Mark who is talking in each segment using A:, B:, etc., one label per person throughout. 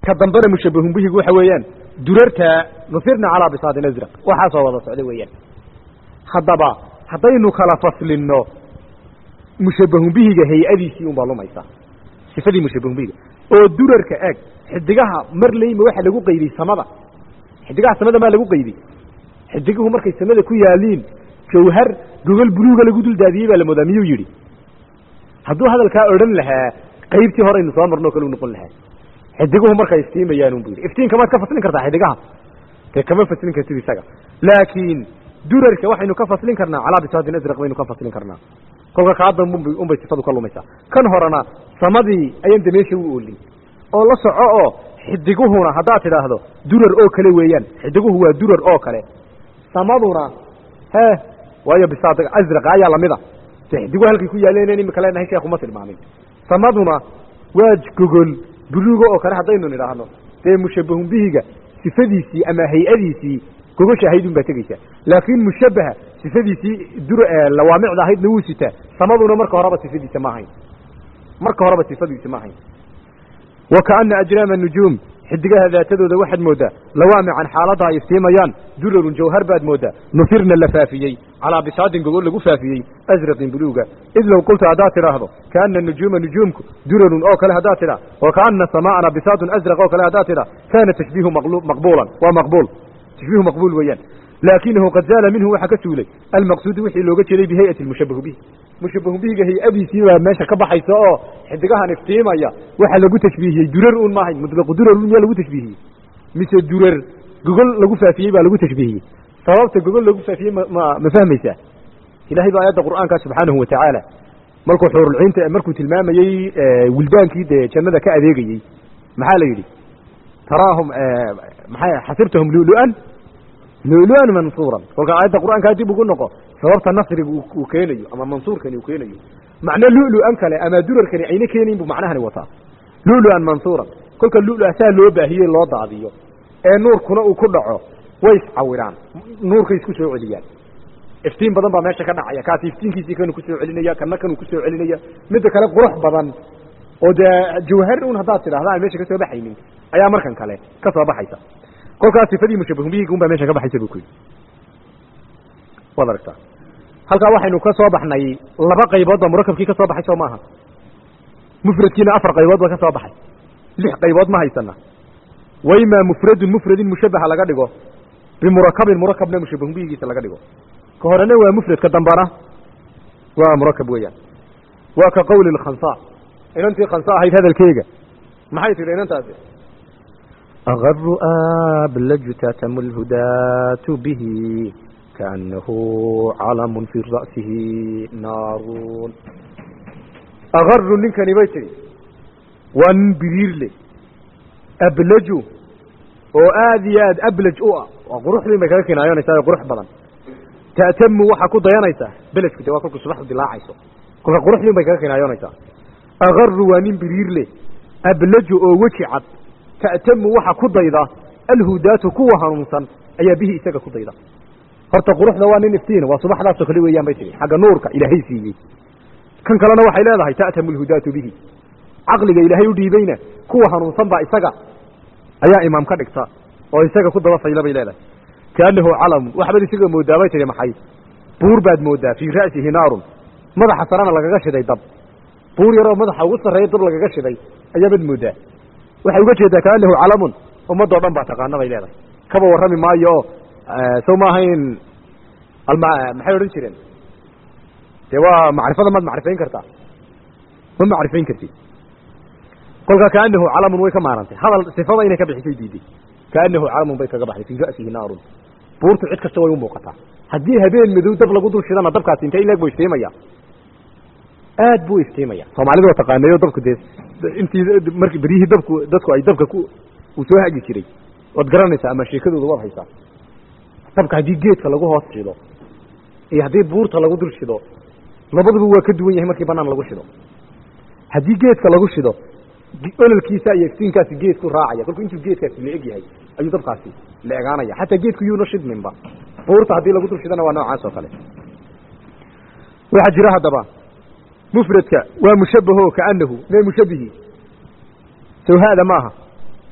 A: ka dambena mushabahun bihigu waxa weeyaan durarta nusirna calaa bisaadin asraq waxaasoo wada socda weeyaan haddaba haddaynu kala faslinno mushabahun bihiga hay-adiisii unbaa lumaysa sifadii mushabahun bihiga oo durarka eeg xidigaha mar leyma waxa lagu qaydiyey samada xidigaha samada maa lagu qaydiyey xidiguhu markay samada ku yaaliin jawhar gogol buluuga lagu duldaadiyey baa la moodaa miyuu yidhi hadduu hadalkaa odhan lahaa qaybtii horeynu soo marno o kale u noqon lahaa xidiguhu markay iftiimayaan un bu yidhi iftiinka maad ka faslin kartaa xidigaha dee kama faslin kartid isaga laakiin durarka waxaynu ka faslin karnaa calaa bisaadin asraq baynu ka faslin karnaa kolka kaadam unbay sifadu ka lumaysaa kan horena samadii ayaan de meesha u oolin oo la soco oo xidiguhuna haddaad tidhaahdo durar oo kale weeyaan xidiguhu waa durar oo kale samaduna he waayo bisaad asraqa ayaa lamida de xidiguhu halkay ku yaaleen imika leenahay sheekuma tilmaamin samaduna waa gogol buluuga oo kale haddaynu nidhaahno dee mushabahun bihiga sifadiisii ama hay-adiisii gogosha ahayd un baa tegeysaa laakiin mushabaha sifadiisii dur lawaamicda ahaydna wuu sitaa samaduna marka horeba sifadiisa ma ahayn marka horeba sifadiisa ma ahayn wa kaana ajraama nujuum xidigaha daatadooda waxaad mooddaa lawaamican xaaladda ay iftiimayaan durarun jawhar baad mooddaa nufirna la faafiyey calaa bisaadin gogol lagu faafiyey asraqin buluuga id low qulta haddaad tidhaahdo kaana nujuuma nujuumku durarun oo kale haddaad tidhaa wa kaana samaa'ana bisaadun asraq oo kale haddaad tidhaa kaana tashbiihu maqbuulan waa maqbuul tashbiihu maqbuul weeyaan laakinahu qad zaala minhu waxaa ka suulay almaqsuudu wixii looga jeeday bihayati mushabahu bihi mushabahu bihiga hay-adiisii baa meesha ka baxaysa oo xidigahan iftiimaya waxaa lagu tashbiihiyey durar un maahay mutlaqu durar un miyaa lagu tashbiihiyey mise durar gogol lagu faafiyey baa lagu tashbiihiyey sababta gogol lagu faafiyey ma ma ma fahmaysaa ilahay baa aayadda qur'aanka subxaanahu watacaala markuu xuurulciinta markuu tilmaamayey wildaankii dee jannada ka adeegayey maxaa la yidhi taraahum maxay xasibtahum lulu'an lulu'an mansuuran kolka aayadda qur'aankaa dib ugu noqo sababta nasriga uu keenayo ama mansuurkani uu keenayo macno lulu'an kale ama durarkani ayna keenayn buu macnahani wataa lulu'an mansuuran kolka lulu saa loo baahiyey loo daadiyo ee nuurkuna uu ku dhaco way iscawiraan nuurkay isku soo celiyaan iftiin badan baa meesha ka dhacaya kaasi iftiinkiisii kanu kusoo celinaya kana kanuu kusoo celinaya midda kale qurux badan oo dee jawhar un haddaad tidhahda aan meesha ka soo baxaynin ayaa markan kale ka soo baxaysa kolkaas sifadii mushabahun bihiga un baa meesha ka baxaysa bu ku yidhi waad aragtaa halkaa waxaynu ka soo baxnay laba qaybood baa murakabkii ka soo baxay soo maaha mufradkiina afar qaybood ba ka soo baxay lix qaybood ma haysana wayma mufradun mufradin mushabaha laga dhigo bimurakabin murakabna mushabahun bihigiisa laga dhigo ka horena waa mufrad ka dambana waa murakab weeyaan waa ka qawli lkhansa inantii khansa ahayd hadalkeega maxay tidhi inantaasi agaru ablaju tatamu lhudaatu bihi kaanahu calamun fi ra'sihi naarun agaru ninkani bay tidhi waa nin biriirle ablaju oo aad iyo aad ablaj u ah waa quruxdiin bay kaga kinaayonaysaa qurux badan ta'tamu waxaa ku dayanaysaa beledku de waa kolku subaxdu dilaacayso kolka quruxdiin bay kaga kinaayonaysaa agaru waa nin biriirle ablaju oo weji cad ta'tamu waxa ku dayda alhudaatu kuwa hanuunsan ayaa bihi isaga ku dayda horta quruxda waa nin iftiin waa subaxdaasoo kale weeyaan bay tihi xagga nuurka ilaahay siiyey kan kalena waxay leedahay ta'tamu alhudaatu bihi caqliga ilaahay u dhiibayna kuwa hanuunsan baa isaga ayaa imaam ka dhigta oo isaga ku daba fayla bay leedahay kaanahu calamun waxbaad isaga moodaa bay tihi maxay buur baad moodaa fii ra'sihi naarun madaxa sarena lagaga shiday dab buur yaroo madaxa ugu sarreeya dab lagaga shiday ayaabaad moodaa waxay uga jeedaa kaanahu calamun ummadoo dhan baa taqaana bay leedahay kaba warrami maayo oo sow ma ahayn alma maxay odhan jireen dee waa macrifada maad macrifayn kartaa ma macrifayn kartid kolkaa kaanahu calamun way ka maarantay hadal sifada inay ka bixisay diiday kaanahu calamun bay kaga baxday fii ra'sihi naarun buurtu cid kasta way u muuqataa haddii habeen madow dab lagu dul shidana dabkaasi intay ileeg buu iftiimaya aad buu iftiimaya soomaalida waa taqaanayo dabku dee intii marki beryihii dabku dadku ay dabka ku uu soo hagi jiray waad garanaysaa ama sheekadooda waad haysaa dabka haddii geedka lagu hoos shido iyo haddii buurta lagu dul shido labaduba waa ka duwan yahay markii banaan lagu shido haddii geedka lagu shido ololkiisa iyo iftiinkaasi geedku raacaya kolku intuu geedkaasi la eg yahay ayuu dabkaasi la egaanaya xataa geedku yuuna shidminba buurta haddii lagu dul shidana waa noocaas oo kale waxaa jira haddaba mufradka waa mushabaho kaanahu mee mushabihi sawhaada maaha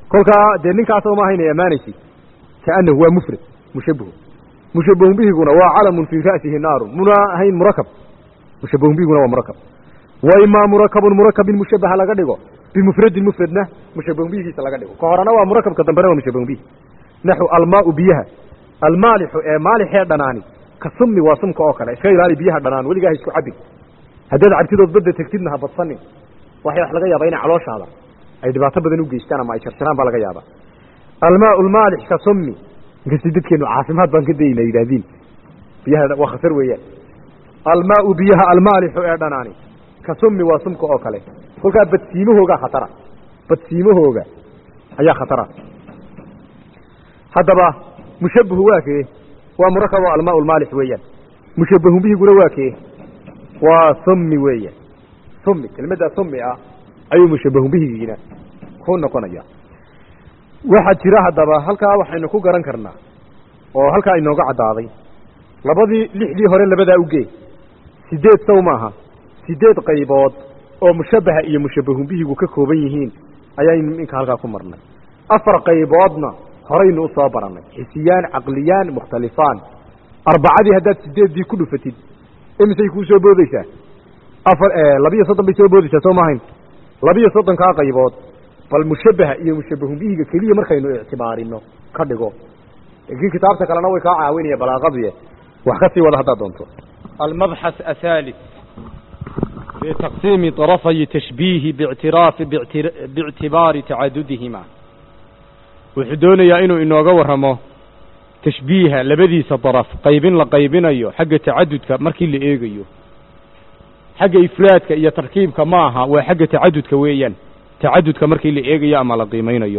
A: kolkaa dee ninkaas uma ahaynay ammaanaysid kaanahu waa mufrad mushabahu mushabahun bihiguna waa calamun fii ra'sihi naarun muna ahayn murakab mushabahun bihiguna waa murakab wa imaa murakabun murakabin mushabaha laga dhigo bimufradin mufradna mushabahun bihigiisa laga dhigo ka horena waa murakabka dambena waa mushabahun bihi naxu almaau biyaha almaalixu ee maalixee dhanaani ka summi waa sumka oo kale iska ilaali biyaha dhanaan weligaa ha isku cabin haddaad cabtidood badda tegtidna ha badsanin waxay wax laga yaabaa inay calooshaada ay dhibaato badan u geystaan ama ay jarjaraan baa laga yaabaa almaau lmaalix ka summi inkastay dadkeenu caafimaad baan ka dayna yidhaahdiin biyaha waa khatar weeyaan almaau biyaha almaalixu ee dhanaani ka summi waa sumka oo kale kolkaa badsiimahoogaa khatara badsiimahooga ayaa khatara haddaba mushabahu waa kee waa murakabo almaa lmaalix weeyaan mushabahun bihiguna waa kee waa summi weeyaan summi kelmaddaa summi ah ayuu mushabahun bihigiina ku noqonaya waxaa jira haddaba halkaa waxaynu ku garan karnaa oo halkaa inooga caddaaday labadii lixdii hore labadaa ugee sideed sow maaha sideed qaybood oo mushabaha iyo mushabahun bihigu ka kooban yihiin ayaynu iminka halkaa ku marnay afar qayboodna horaynu u soo barannay xisiyaan caqliyaan mukhtalifaan arbacadii haddaad sideeddii ku dhufatid imisay kuu soo boodeysaa afar labiyo soddon bay soo boodeysaa soo maahayn labiyo soddonkaa qaybood bal mushabaha iyo mushabahun bihiga keliya markaynu ictibaarino ka dhigo laakiin kitaabta kalena way kaa caawinaya balaaqadii wax ka sii wada haddaad doonto
B: المبحث الثالث في تقسيم طرفي تشبيه باعتراف باعتر- باعتبار تعددهما wuxuu doonayaa inuu inooga warramo tashbiiha labadiisa daraf qaybin la qaybinayo xagga tacadudka markii la eegayo xagga ifraadka iyo tarkiibka ma aha waa xagga tacadudka weeyaan tacadudka markii la eegayo ama la qiimaynayo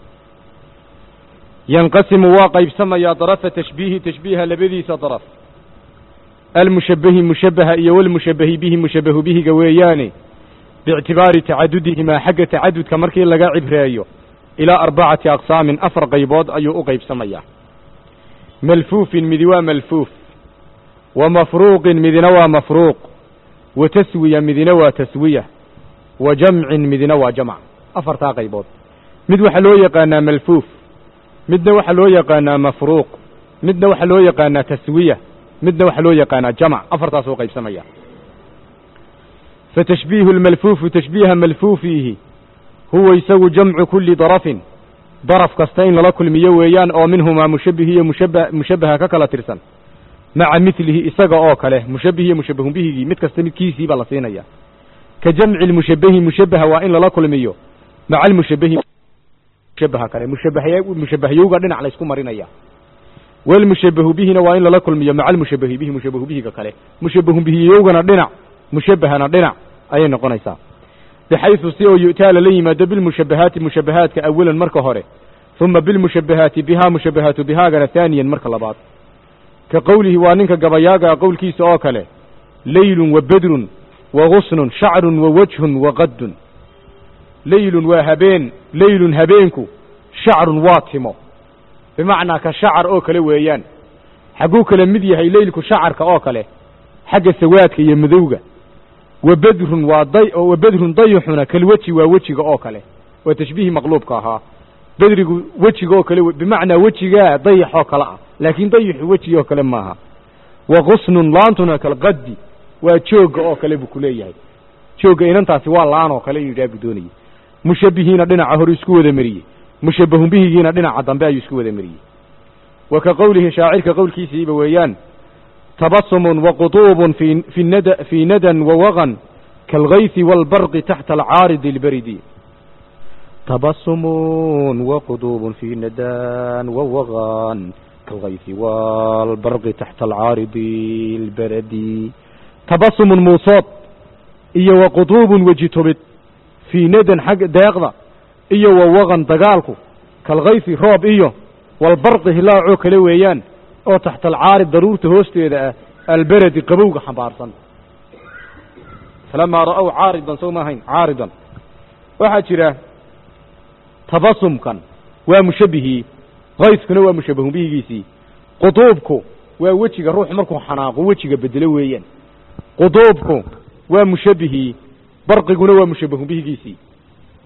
B: yanqasimu waa qaybsamayaa darafa tashbiihi tashbiiha labadiisa daraf almushabahi mushabaha iyo walmushabahi bihi mushabahu bihiga weeyaane biictibaari tacadudihimaa xagga tacadudka markii laga cibreeyo ilaa arbacati aqsaamin afar qaybood ayuu u qaybsamayaa malfuufin midi waa malfuuf wa mafruuqin midina waa mafruuq wa taswiya midina waa taswiya wa jamcin midina waa jamc afartaa qaybood mid waxaa loo yaqaanaa malfuuf midna waxaa loo yaqaanaa mafruuq midna waxaa loo yaqaanaa taswiya midna waxaa loo yaqaanaa jamc afartaas u qaybsamaya fatashbiihu lmalfuufu tashbiiha malfuufiihi huwa isagu jamcu kuli darafin daraf kasta in lala kulmiyo weeyaan oo minhumaa mushabih iyo mushaba mushabaha ka kala tirsan maca milihi isaga oo kale mushabih iyo mushabahun bihigii mid kasta midkiisii baa la siinaya ka jamci lmushabahi mushabaha waa in lala kulmiyo maca almushabahi mushabaha kale mushabahya mushabahyowga dhinac la isku marinaya walmushabahu bihina waa in lala kulmiyo maca almushabahi bihi mushabahu bihiga kale mushabahun bihiyowgana dhinac mushabahana dhinac ayay noqonaysaa bxayثu si oo yu'taa lala yimaado bilmushabahaati mushabahaadka awalan marka hore uma bilmushabahaati bihaa mushabahaatu bihaagana haaniyan marka labaad ka qowlihi waa ninka gabayaagaa qowlkiisa oo kale leylun wa bedrun wa gusnun shacrun wa wajhun wa qaddun leylun waa habeen leylun habeenku shacrun waa timo bimacnaa ka shacar oo kale weeyaan xagguu kale mid yahay leylku shacarka oo kale xagga sawaadka iyo madowga wa bedrun waa day wa bedrun dayuxuna kalweji waa wejiga oo kale waa tashbiihi maqluubka ahaa bedrigu wejiga oo kale bimacnaa wejigaa dayax oo kale ah laakiin dayuxu wejiga oo kale maaha wa qusnun laantuna kalqaddi waa joogga oo kale buu kuleeyahay joogga inantaasi waa laan oo kale inuu yidhaha buu doonayey mushabihiina dhinaca hore isku wada mariyey mushabahun bihigiina dhinaca dambe ayuu isku wada mariyey wa ka qowlihi shaacirka qowlkiisiiba weeyaan tabasumun waqutuubun fi fi nada fii nadan wawaqan kaalgaythi waalbarqi taxta alcaaridi albaridi tabasumun waqutuubun fii nadan wawaqan kaalgaythi waalbarqi taxta alcaaridi albaradi tabasumun muusood iyo waqutuubun weji tobid fii nadan xagga deeqda iyo wawaqan dagaalku kaalgaythi roob iyo waalbarqi hilaacoo kale weeyaan oo taxta alcaarib daruurta hoosteeda ah alberedi qabowga xambaarsan falamaa ra'ow caaridan soo ma ahayn caaridan waxaa jira tabasumkan waa mushabihii kayskuna waa mushabahun bihigiisii quduubku waa wejiga ruux markuu xanaaqo wejiga bedelo weeyaan quduubku waa mushabihii barqiguna waa mushabahun bihigiisii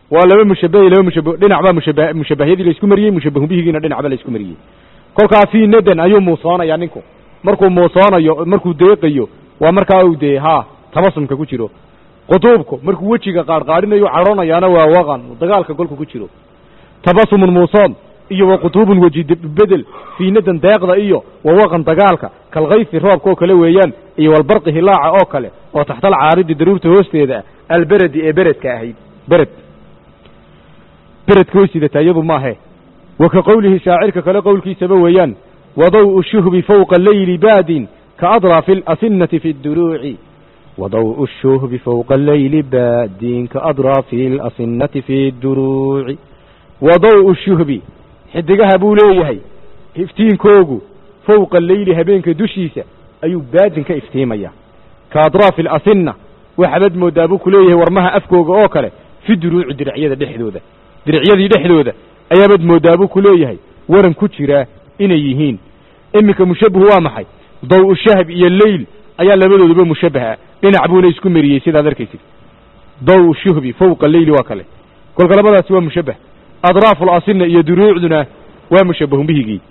B: waa laba mushabahi laba mushaba dhinac baa mushaba mushabahyadii la isku mariyey mushabahu bihigiina dhinac baa la isku mariyey kolkaa fii nadan ayuu muusoonayaa ninku markuu muusoonayo markuu deeqayo waa markaa uu dee haa tabasumka ku jiro qutuubku markuu wejiga qaarqaarinayo cadhoonayaana waa waqan dagaalka golka ku jiro tabasumun muusoon iyo wa qutuubun weji bedel fii nadan deeqda iyo wa waqan dagaalka kalkayfi roobka oo kale weeyaan iyo walbarqi hilaaca oo kale oo taxtal caaridi daruurta hoosteeda ah alberedi ee beredka ahayd bered beredka way sidataa iyadu maahe wa ka qowlihi shaacirka kale qowlkiisaba weeyaan wadaw'u shuhbi fawqa leyli baadin kaadraafi alasinati fi duruuci wadaw'u shuhbi fawqa leyli baadin kaadraafi alasinati fi duruuci wadaw'u shuhbi xidigaha buu leeyahay iftiinkoogu fawqa leyli habeenka dushiisa ayuu baadin ka iftiimaya ka adraafi alasinna waxaabad moodaa buu ku leeyahay warmaha afkooga oo kale fi duruuci diricyada dhexdooda diricyadii dhexdooda ayaabad moodaa buu ku leeyahay waran ku jiraa inay yihiin iminka mushabbahu waa maxay daw-u shahb iyo leyl ayaa labadooduba mushabbah ah dhinac buuna isku meriyey sidaad arkaysid daw shuhbi fawqa leyli waa kale kolka labadaasi waa mushabbah adraafu lasinna iyo duruucduna waa mushabbahun bihigii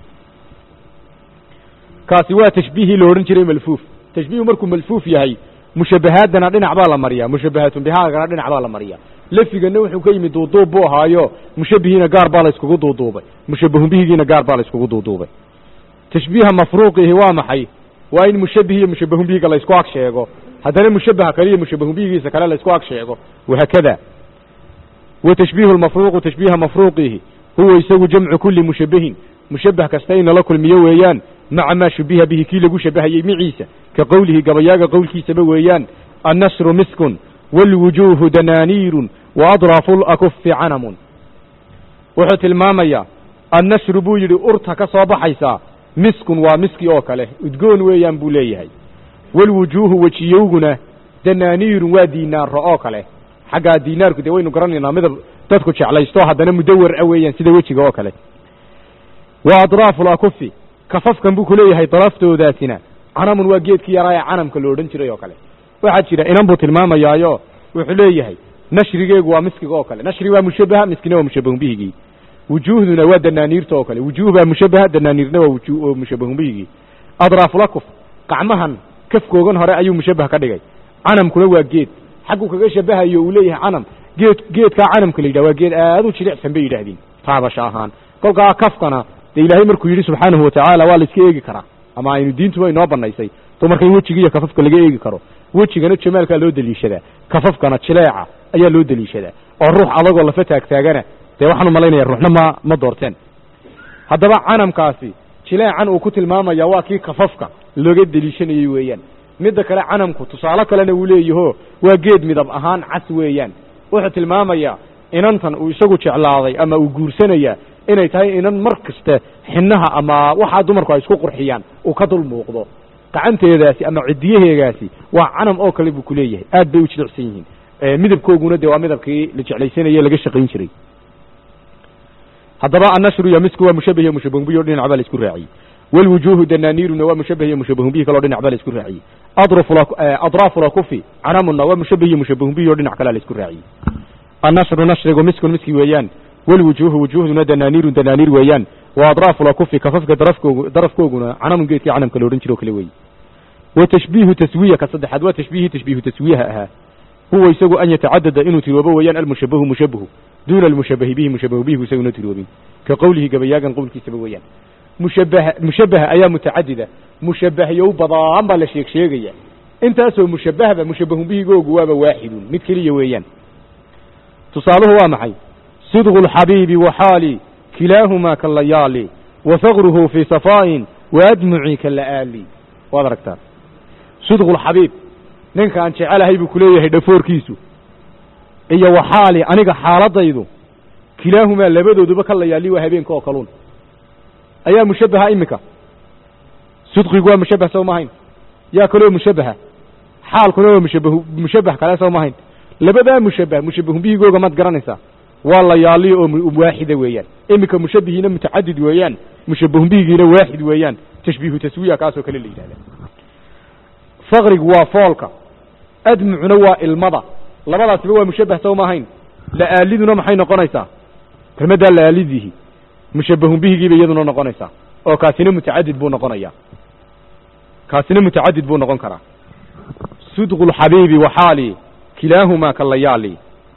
B: kaasi waa tashbiihii la odhan jiray malfuuf tashbiihu markuu malfuuf yahay mushabbahaadana dhinac baa la mariyaa mushabbahaatun bihaagana dhinac baa la mariyaa lafigana wuxuu ka yimid duuduub buu ahaayo mushabbihiina gaar baa la iskugu duuduubay mushabbahun bihigiina gaar baa la iskugu duuduubay tashbiiha mafruuqihi waa maxay waa in mushabbih iyo mushabbahun bihiga la isku ag sheego haddana mushabbaha kale iyo mushabbahun bihigiisa kale la isku ag sheego wahaakada wa tashbiihu lmafruuqu tashbiiha mafruuqihi huwa isagu jamcu kulli mushabbahin mushabbah kasta in lala kulmiyo weeyaan maca maa shubiha bihi kii lagu shabbahayey miciisa ka qowlihi gabayaaga qowlkiisaba weeyaan annasru miskun waalwujuuhu danaaniirun wa adraafu lakufi canamun wuxuu tilmaamayaa annashru buu yidhi urta ka soo baxaysaa miskun waa miski oo kale udgoon weeyaan buu leeyahay waalwujuuhu wejiyowguna danaaniirun waa diinaarro oo kale xaggaa diinaarku dee waynu garanaynaa midab dadku jeclaysto haddana mudawar a weeyaan sida wejiga oo kale wa adraafu lakufi kafafkan buu ku leeyahay daraftoodaasina canamun waa geedkii yaraa ee canamka lo odhan jiray oo kale waxaa jira inan buu tilmaamayaayo wuxuu leeyahay nashrigeegu waa miskiga oo kale nashri waa mushabbaha miskina waa mushabbahun bihigii wujuuhduna waa danaaniirta oo kale wujuuh baa mushabbaha danaaniirna waa wuju mushabbahun bihigii adraafulakuf qacmahan kafkoogan hore ayuu mushabbah ka dhigay canamkuna waa geed xagguu kaga shabahayo uu leeyahay canam geed geedkaa canamka la yidhah waa geed aad u jilicsan bay yidhaahdeen taabasha ahaan kolkaa kafkana dee ilaahay markuu yidhi subxaanahu watacaala waa la iska eegi karaa ama aynu diintuba inoo banaysay dumarka in wejiga iyo kafafka laga eegi karo wejigana jamaalkaa loo deliishadaa kafafkana jileeca ayaa loo deliishadaa oo ruux adagoo lafa taagtaagana dee waxaan u malaynaya ruuxna ma ma doorteen haddaba canamkaasi jileecan uu ku tilmaamaya waa kii kafafka looga deliishanayey weeyaan midda kale canamku tusaale kalena uu leeyaho waa geed midab ahaan cas weeyaan wuxuu tilmaamayaa inantan uu isagu jeclaaday ama uu guursanayaa inay tahay inan mar kasta xinnaha ama waxaa dumarku ay isku qurxiyaan uu ka dul muuqdo gacanteedaasi ama cidiyaheegaasi waa canam oo kale buu ku leeyahay aad bay u jilicsan yihiin midabkooguna dee waa midabkii la jeclaysanayey laga shaqayn jiray haddaba annashru iyo misku waa mushabbah iyo mushabbahun bihi o dhinac baa la isku raaciyey walwujuuhu danaaniiruna waa mushabbah iyo mushabbahun bihi kaleo dhinac baa la isku raaciyey adraafu lakufi canamuna waa mushabbah iyo mushabbahun bihi o dhinac kalea la isku raaciyey annashru nashrigu miskun miski weeyaan walwujuuhu wujuuhduna danaaniirun danaaniir weeyaan wa adraafu lakufi kafafka darafkoog darafkooguna canamun geedkii canamka la odhan jiro o kale weeye wa tashbiihu taswiya ka saddexaad waa tashbiihi tashbiihu taswiyaha ahaa huwa isagu an yatacadada inuu tiroobo weeyaan almushabahu mushabahu duuna almushabahi bihi mushabahu bihigu isaguna tiroobin ka qowlihi gabayaagan qowlkiisaba weeyaan mushabaha mushabaha ayaa mutacadida mushabahyow badaan baa la sheeg sheegaya intaasoo mushabahba mushabahun bihigoogu waaba waaxidun mid keliya weeyaan tusaaluhu waa maxay sidqu lxabiibi waxaali kilaahumaa kalayaali wa faqruhu fii safaa'in wa admucii kala'aali waad aragtaa sidqu lxabiib ninka aan jecelahay buu ku leeyahay dhafoorkiisu iyo waxaali aniga xaaladaydu kilaahumaa labadooduba ka layaali waa habeenka oo kaluun ayaa mushabbaha iminka sidqigu waa mushabbah soo mahayn yaa kaloo mushabbaha xaalkuna waa mushabahu mushabbah kale soo mahayn labadaa mushabbah mushabbahun bihigooga maad garanaysaa waa layaali oo waaxida weeyaan iminka mushabbihiina mutacadid weeyaan mushabbahun bihigiina waaxid weeyaan tashbiihu taswiya kaasoo kale la yidhahda faqrigu waa foolka admucuna waa ilmada labadaasiba waa mushabbah soo maahayn la'aaliduna maxay noqonaysaa kelmaddaa la'aalidihi mushabbahun bihigiiba iyaduna noqonaysaa oo kaasina mutacadid buu noqonayaa kaasina mutacadid buu noqon karaa sidqu lxabiibi waxaali kilaahumaa kalayaali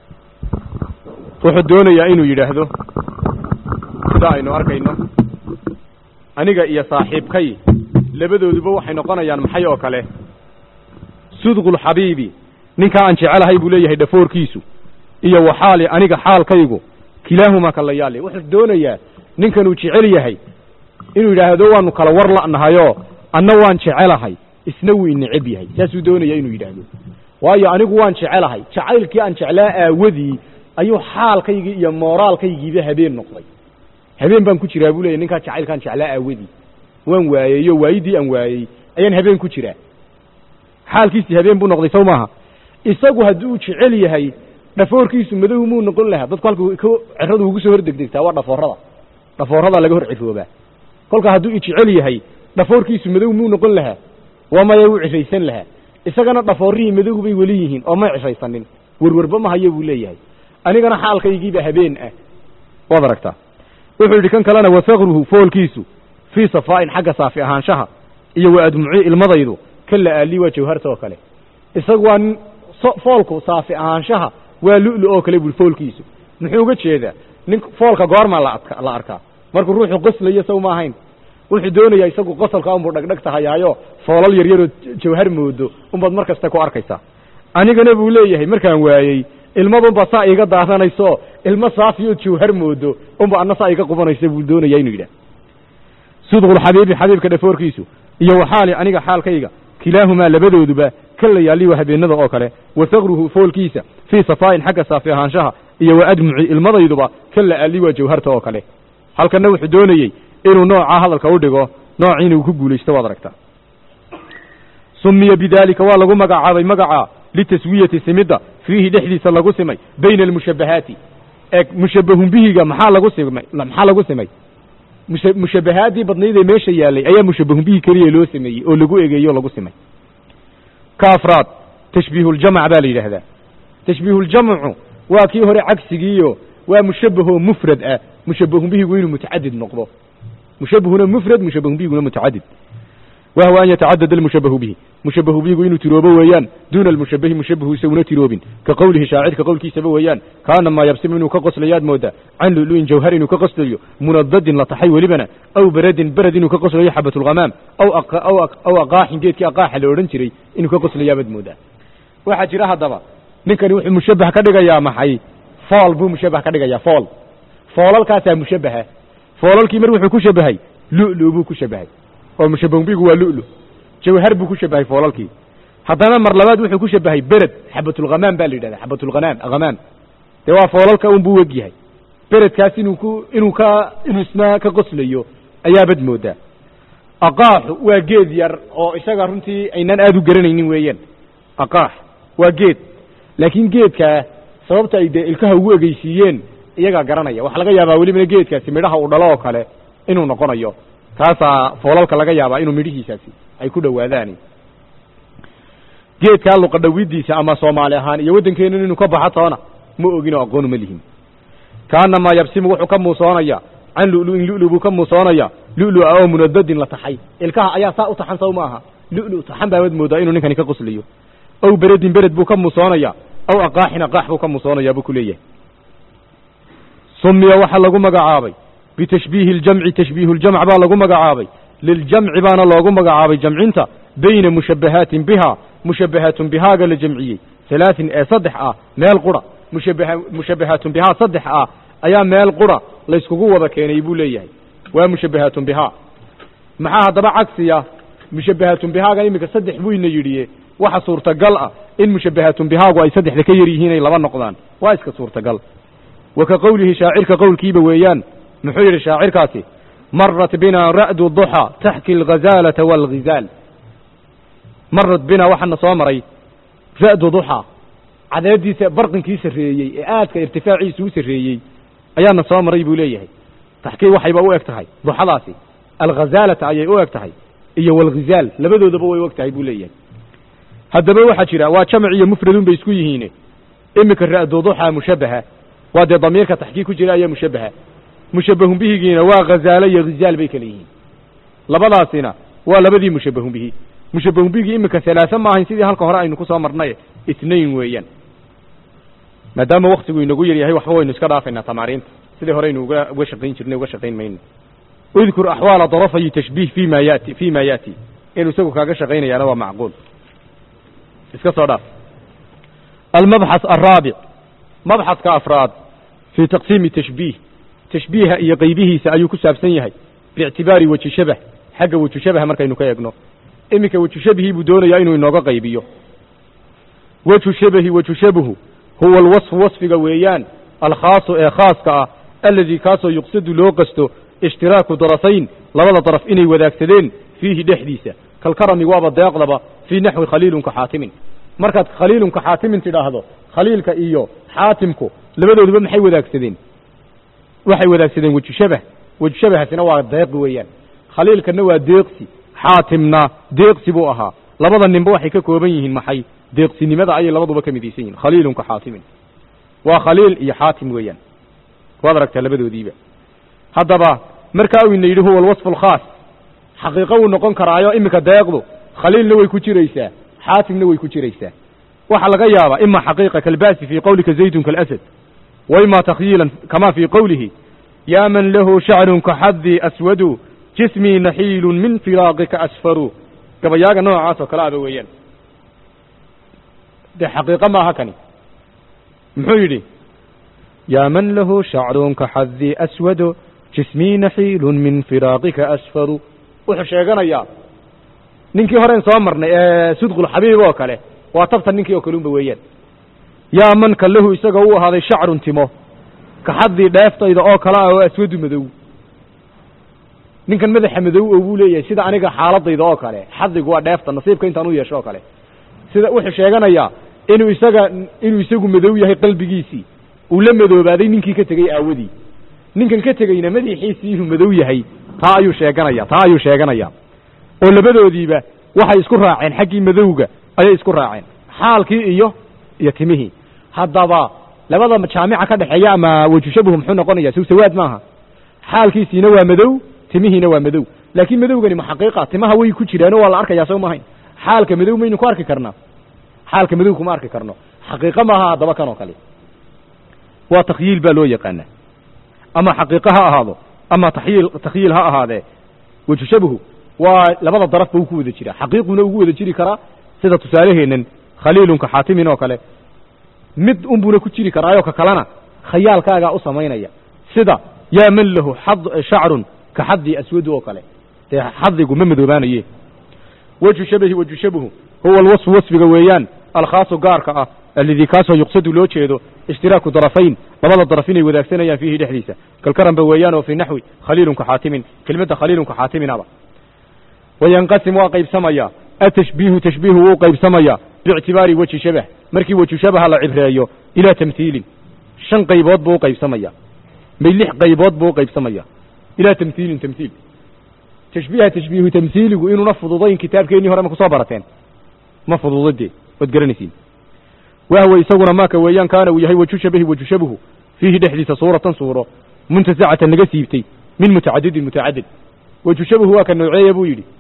B: wuxuu doonayaa inuu yidhaahdo sida aynu arkayno aniga iyo saaxiibkay labadooduba waxay noqonayaan maxay oo kale sidqulxabiibi ninkaa aan jecelahay buu leeyahay dhafoorkiisu iyo waxaali aniga xaalkaygu kilaahumaa kalayaali wuxuu doonayaa ninkanuu jecel yahay inuu yidhaahdo waanu kala war la'nahayoo anna waan jecelahay isna wuu ineceb yahay saasuu doonaya inuu yidhaahdo waayo anigu waan jecelahay jacaylkii aan jeclaa aawadii ayuu xaalkaygii iyo mooraalkaygiiba habeen noqday habeen baan ku jiraa buu leeyay ninkaa jacaylkaan jeclaa aawadii waan waayeyo waayidii aan waayey ayaan habeen ku jiraa xaalkiisii habeen buu noqday sow maaha isagu hadduu jecel yahay dhafoorkiisu madow muu noqon lahaa dadku halku k ceradu ugu soo hordegdegtaa waa dhafoorada dhafoorada laga hor ciroobaa kolka hadduu jecel yahay dhafoorkiisu madow muu noqon lahaa waa maya wuu ciraysan lahaa isagana dhafoorihii madow bay weli yihiin oo may ciraysanin werwerba ma hayo buu leeyahay anigana xaalkaygiiba habeen ah waad aragtaa wuxuu yidhi kan kalena wasakruhu foolkiisu fii safaa'in xagga saafi ahaanshaha iyo wa admuci ilmadaydu ka la'aali waa jawharta oo kale isagu waa nin foolku saafi ahaanshaha waa lu'lu oo kale bui foolkiisu muxuu uga jeedaa nin foolka goormaa laadka la arkaa markuu ruuxu qoslayo saw ma ahayn wuxuu doonayaa isagu qosolka unbuu dhagdhag tahayaayo foolal yaryaroo jawhar moodo unbaad mar kasta ku arkaysaa anigana buu leeyahay markaan waayey ilmadunba saa iiga daaranayso ilmo saafiyo jawhar moodo unba anna saa iga qubanaysa buu doonaya inuu yidhah sidqulxabiibi xabiibka dhafoorkiisu iyo waxaali aniga xaalkayga kilaahumaa labadooduba ka layaali waa habeenada oo kale wa sakruhu foolkiisa fii safaa'in xagga saafi ahaanshaha iyo wa admuci ilmadayduba ka la'aali waa jawharta oo kale halkanna wuxuu doonayey inuu noocaa hadalka u dhigo noocii inuu ku guulaysto waad aragtaa sumiya bidaalika waa lagu magacaabay magaca litaswiyati simidda fiihi dhexdiisa lagu simay bayna almushabbahaati ee mushabbahun bihiga maxaa lagu simay maxaa lagu simay musha mushabbahaadii badnayd ee meesha yaalay ayaa mushabbahun bihi keliya loo sameeyey oo lagu egeeyey oo lagu simay ka afraad tashbiihuljamc baa la yidhaahdaa tashbiihuljamcu waa kii hore cagsigiiyo waa mushabbahoo mufrad ah mushabbahun bihigu inuu mutacadid noqdo mushabbahuna mufrad mushabbahun bihiguna mutacadid wahwa an yatacadad almushabbahu bihi mushabbahu bihigu inuu tiroobo weeyaan duuna almushabbahi mushabbahu isaguna tiroobin ka qowlihi shaacirka qowlkiisaba weeyaan kaana maa yabsimu inuu ka qoslayaad moodaa can lu'lu'in jawhar inuu ka qoslayo munadadin la taxay welibana aw beradin berad inuu ka qoslayo xabatulghamaam aw aw aqaaxin geedkii aqaaxa la odhan jiray inuu ka qoslayaabad moodaa waxaa jira haddaba ninkani wuxuu mushabbah ka dhigayaa maxay fool buu mushabbah ka dhigayaa fool foolalkaasaa mushabbaha foolalkii mar wuxuu ku shabahay lu'lu buu ku shabahay oo mushabbahbigu waa lu'lu jawhar buu ku shabahay foolalkii haddana mar labaad wuxuu ku shabahay bered xabatulghamaam baa la yidhahda xabatulghanaam hamaam dee waa foolalka un buu weg yahay beredkaas inuu ku inuu ka inuu isna ka qoslayo ayaabad moodaa aqaaxu waa geed yar oo isaga runtii aynaan aada u garanaynin weeyaan aqaax waa geed laakiin geedkaa sababta ay dee ilkaha ugu egeysiiyeen iyagaa garanaya waxaa laga yaabaa welibana geedkaasi midhaha uu dhalo oo kale inuu noqonayo kaasaa foolalka laga yaabaa inuu midhihiisaasi ay ku dhowaadaan geedkaa luqadhawidiisa ama soomaali ahaan iyo waddankeenan inuu ka baxo toona ma ogin oo aqoonu ma lihin kaanamaa yabsimu wuxuu ka muusoonaya can lu'lu'in lu'lu buu ka muusoonaya lu'lua oo munadadin la taxay ilkaha ayaa saa u taxan saw ma aha lu'lu taxan baabad moodaa inuu ninkani ka qoslayo ow beredin bered buu ka muusoonaya aw aqaaxin aqaax buu ka muusoonaya buu ku leeyahay sumiya waxaa lagu magacaabay bitashbiihi اljamci tashbiihu ljamc baa lagu magacaabay liljamci baana loogu magacaabay jamcinta bayna mushabbahaatin biha mushabbahaatun bihaaga la jamciyey halaaثin ee saddex ah meel qura mushabbaha mushabbahaatun bihaa saddex ah ayaa meel qura layskugu wada keenay buu leeyahay waa mushabbahaatun bihaa maxaa haddaba cagsiya mushabbahaatun bihaaga iminka saddex buu ina yidhiye waxa suurtagal ah in mushabbahaatun bihaagu ay saddexda ka yar yihiin ay laba noqdaan waa iska suurtagal wa ka qowlihi shaacirka qowlkiiba weeyaan muxuu yidhi shaacirkaasi marat bina ra'du duxa taxki alghazaalata waalghizaal marat bina waxaana soo maray ra'du duxa cadeediisa barqinkii sarreeyey ee aadka irtifaaciisa u sarreeyey ayaana soo maray buu leeyahay taxkii waxayba u eg tahay duxadaasi alghazaalata ayay u eg tahay iyo walghizaal labadoodaba way u eg tahay buu leeyahay haddaba waxaa jira waa jamac iyo mufradun bay isku yihiine iminka ra'du duxa mushabbaha waa dee damiirka taxkiik ku jira ayaa mushabbaha mushabbahun bihigiina waa ghazaalo iyo ghizaal bay kala yihiin labadaasina waa labadii mushabbahun bihi mushabbahun bihigii iminka halaasa ma ahayn sidii halka hore aynu ku soo marnay isnayn weeyaan maadaama waktigu inagu yar yahay waxba waynu iska dhaafaynaa tamaariinta sidii hore aynu uga uga shaqayn jirnay uga shaqayn mayno udkur axwaala darafayi tashbiih fi ma yati fi ma yati inuu isagu kaaga shaqaynayaana waa macquul iska soo dhaaf almabxath alraabic mabxadka afraad fii taqsiimi tashbiih tashbiiha iyo qaybihiisa ayuu ku saabsan yahay biictibaari weji shabah xagga weji shabaha markaynu ka eegno iminka weju shabihii buu doonayaa inuu inooga qaybiyo weju shabahi weju shabahu huwa alwasfu wasfiga weeyaan alkhaasu ee khaaska ah aladii kaasoo yuqsadu loo qasto ishtiraaku darafayn labada daraf inay wadaagsadeen fiihi dhexdiisa kalkarami waaba deeqdaba fii naxwi khaliilunka xaatimin markaad khaliilunka xaatimin tidhaahdo khaliilka iyo xaatimku labadooduba maxay wadaagsadeen waxay wadaagsadeen weju shabah weju shabahasina waa deeqi weeyaan khaliilkana waa deeqsi xaatimna deeqsi buu ahaa labada ninba waxay ka kooban yihiin maxay deeqsinimada ayay labaduba ka midaysan yihiin khaliilunka xaatimin waa khaliil iyo xaatim weeyaan waad aragtaa labadoodiiba haddaba markaa uu ina yidhi huwa alwasfu alkhaas xaqiiqo wuu noqon karaayo iminka deeqdu khaliilna way ku jiraysaa xaatimna way ku jiraysaa waxaa laga yaabaa ima xaqiiqa kalbasi fii qowlika zaydun kaalasad wa ima takhyiilan kama fii qowlihi yaa man lahu shacrun kaxadii aswadu jismii naxiilun min firaaqika asfaru gabayaaga noocaas oo kale aba weeyaan dee xaqiiqo maaha kani muxuu yidhi yaa man lahu shacrun kaxadii aswadu jismii naxiilun min firaaqika asfaru wuxuu sheeganayaa ninkii horen soo marnay ee sudqulxabiib oo kale waa tabta ninkii oo kalunba weeyaan yaa manka lahu isaga u ahaaday shacrun timo kaxadii dheeftayda oo kale ah oo aswadu madow ninkan madaxa madow oo buu leeyahay sida aniga xaaladayda oo kale xadigu waa dheefta nasiibka intaan u yeesho oo kale sida wuxuu sheeganayaa inuu isaga inuu isagu madow yahay qalbigiisii uu la madoobaaday ninkii ka tegey aawadii ninkan ka tegeyna madaxiisii inuu madow yahay taa ayuu sheeganaya taa ayuu sheeganaya oo labadoodiiba waxay isku raaceen xaggii madowga ayay isku raaceen xaalkii iyo iyo timihii haddaba labada jaamica ka dhexeeya ama wejushabuhu muxuu noqonaya sow sawaad maaha xaalkiisiina waa madow timihiina waa madow laakiin madowgani ma xaqiiqa timaha way ku jiraanoo waa la arkayaa soo mahayn xaalka madow maynu ku arki karnaa xaalka madow kuma arki karno xaqiiqo maaha haddaba kan oo kale waa takhyiil baa loo yaqaanaa ama xaqiiqo ha ahaado ama tayiil takhyiil ha ahaadee wejushabuhu waa labada darafba uu ku wada jiraa xaqiiquna ugu wada jiri karaa sida tusaaleheenan khaliilunka xaatimin oo kale mid unbuna ku jiri karaayo ka kalena khayaalkaagaa u samaynaya sida yaa man lahu xad shacrun ka xadii aswadu oo kale dee xadigu ma madoobaanaye wejhu shabahi wejhu shabahu huwa alwasfu wasfiga weeyaan alkhaasu gaarka ah alladii kaasoo yuqsadu loo jeedo ishtiraaku darafayn labada daraf inay wadaagsanayaan fiihi dhexdiisa kalkaranba weeyaan oo fii naxwi khaliilunka xaatimin kelmadda khaliilunka xaatiminaba wayanqasim waa qaybsamaya atashbiihu tashbiihu wuu qaybsamaya biictibaari wejhi shabah markii wejhu shabaha la cibreeyo ilaa tamhiilin shan qaybood buu u qaybsamaya may lix qaybood buu u qaybsamaya ilaa tamhiilin tamhiil tashbiiha tashbiihu tamhiiligu inuuna fududayn kitaabkeennii hore ma kusoo barateen ma fududa dee waad garanaysiin wahwa isaguna maaka weeyaan kaana uu yahay wejhu shabahi wejhu shabahu fiihi dhexdiisa suuratan suuro muntasacatan laga siibtay min mutacadidin mutacadid wejhu shabahu waa ka nooceeya buu yidhi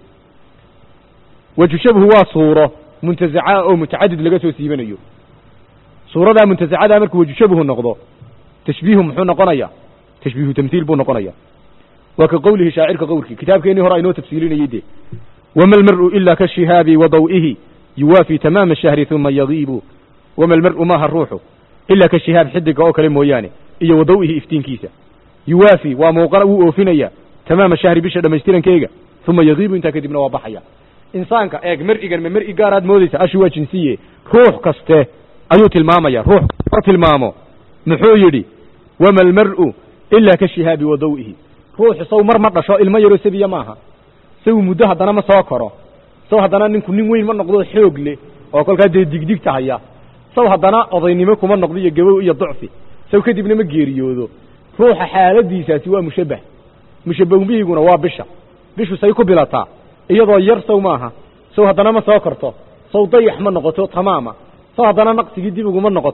B: wejhu shabahu waa suuro muntasaca oo mutacadid laga soo siibanayo suuradaa muntasacadaa markuu wejhu shabahu noqdo tashbiihu muxuu noqonaya tashbiihu tamhiil buu noqonaya waa ka qowlihi shaacirka qowlkii kitaabkeennii hore aynoo tafsiilinayey dee wama almar'u ila kashihaabi wa daw'ihi yuwaafi tamaama shahri uma yadiibu wama almar'u maaha ruuxu ilaa ka shihaab xidiga oo kale mooyaane iyo wa dawihi iftiinkiisa yuwaafi waa muuqana wuu oofinaya tamaama shahri bisha dhammaystirankeega uma yadiibu intaa kadibna waa baxaya insaanka eeg mar'igan ma mar'i gaaraad moodaysa ashi waa jinsiye ruux kaste ayuu tilmaamaya ruux ka tilmaamo muxuu yidhi wama almar'u ilaa ka shihaabi wa dawihi ruuxu saw mar ma dhasho ilmo yaroo sabiya maaha saw muddo haddana ma soo koro saw haddana ninku nin weyn ma noqdo xoog leh oo kolkaa dee digdigta haya saw haddana odaynimo kuma noqdo iyo gabow iyo ducfi saw kadibna ma geeriyoodo ruuxa xaaladiisaasi waa mushabbah mushabbahubihiguna waa bisha bishu say ku bilataa iyadoo yar saw maaha saw haddana ma soo korto saw dayax ma noqoto tamaama saw haddana naqsigii dib uguma noqoto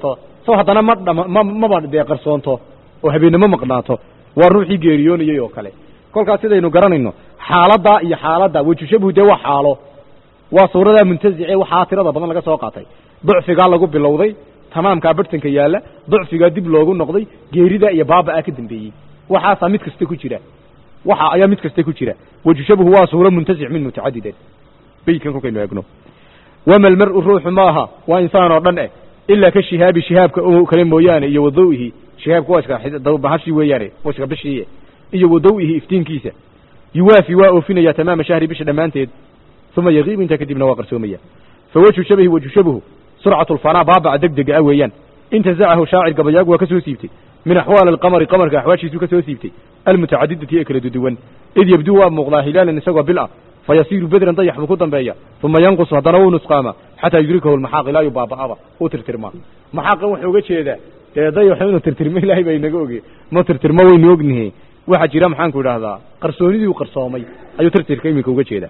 B: so haddana ma dhama ma maba dee qarsoonto oo habeennimo maqnaato waa ruuxii geeriyoonayey oo kale kolkaas sidaynu garanayno xaaladdaa iyo xaaladda wejushabuhu dee waa xaalo waa suuradaa muntasice waxaa tirada badan laga soo qaatay ducfigaa lagu bilowday tamaamkaa barhtanka yaalla ducfigaa dib loogu noqday geeridaa iyo baaba'aa ka dambeeyey waxaasaa mid kasta ku jira waxa ayaa mid kasta ku jira wejushabuhu waa suuro muntasic min mutacadidin beydkan kolkaynu eegno wama almar'u ruuxu maaha waa insaan oo dhan eh ilaa ka shihaabi shihaabka oo kale mooyaane iyo wadawihi shihaabka waa iska bahashii weeyaane waa iska bishiiye iyo wadawihi iftiinkiisa yuwaafi waa oofinaya tamaama shahri bisha dhammaanteed uma yagiibu intaa kadibna waa qarsoomaya fa wejhu shabahi wejhu shabahu surcatu lfanaa baabaca deg dega ah weeyaan intazacahu shaacir gabayaagu waa ka soo siibtay min axwaali alqamari qamarka axwaashiisuu ka soo siibtay almutacadidati ee kala duduwan id yabduu waa muuqdaa hilaalan isagoo bil ah fayasiiru bedran dayax buu ku dambeeya uma yanqusu haddana wuu nusqaama xataa yudrikahu lmaxaaq ilaa yu baaba'aba uu tirtirmaa maxaaqan wuxuu uga jeedaa dee dayaxu inuu tirtirmo ilaahay baa inaga oge ma tirtirmo waynu ognihe waxaa jira maxaanku idhaahdaa qarsoonidii u qarsoomay ayuu tirtirka iminka uga jeedaa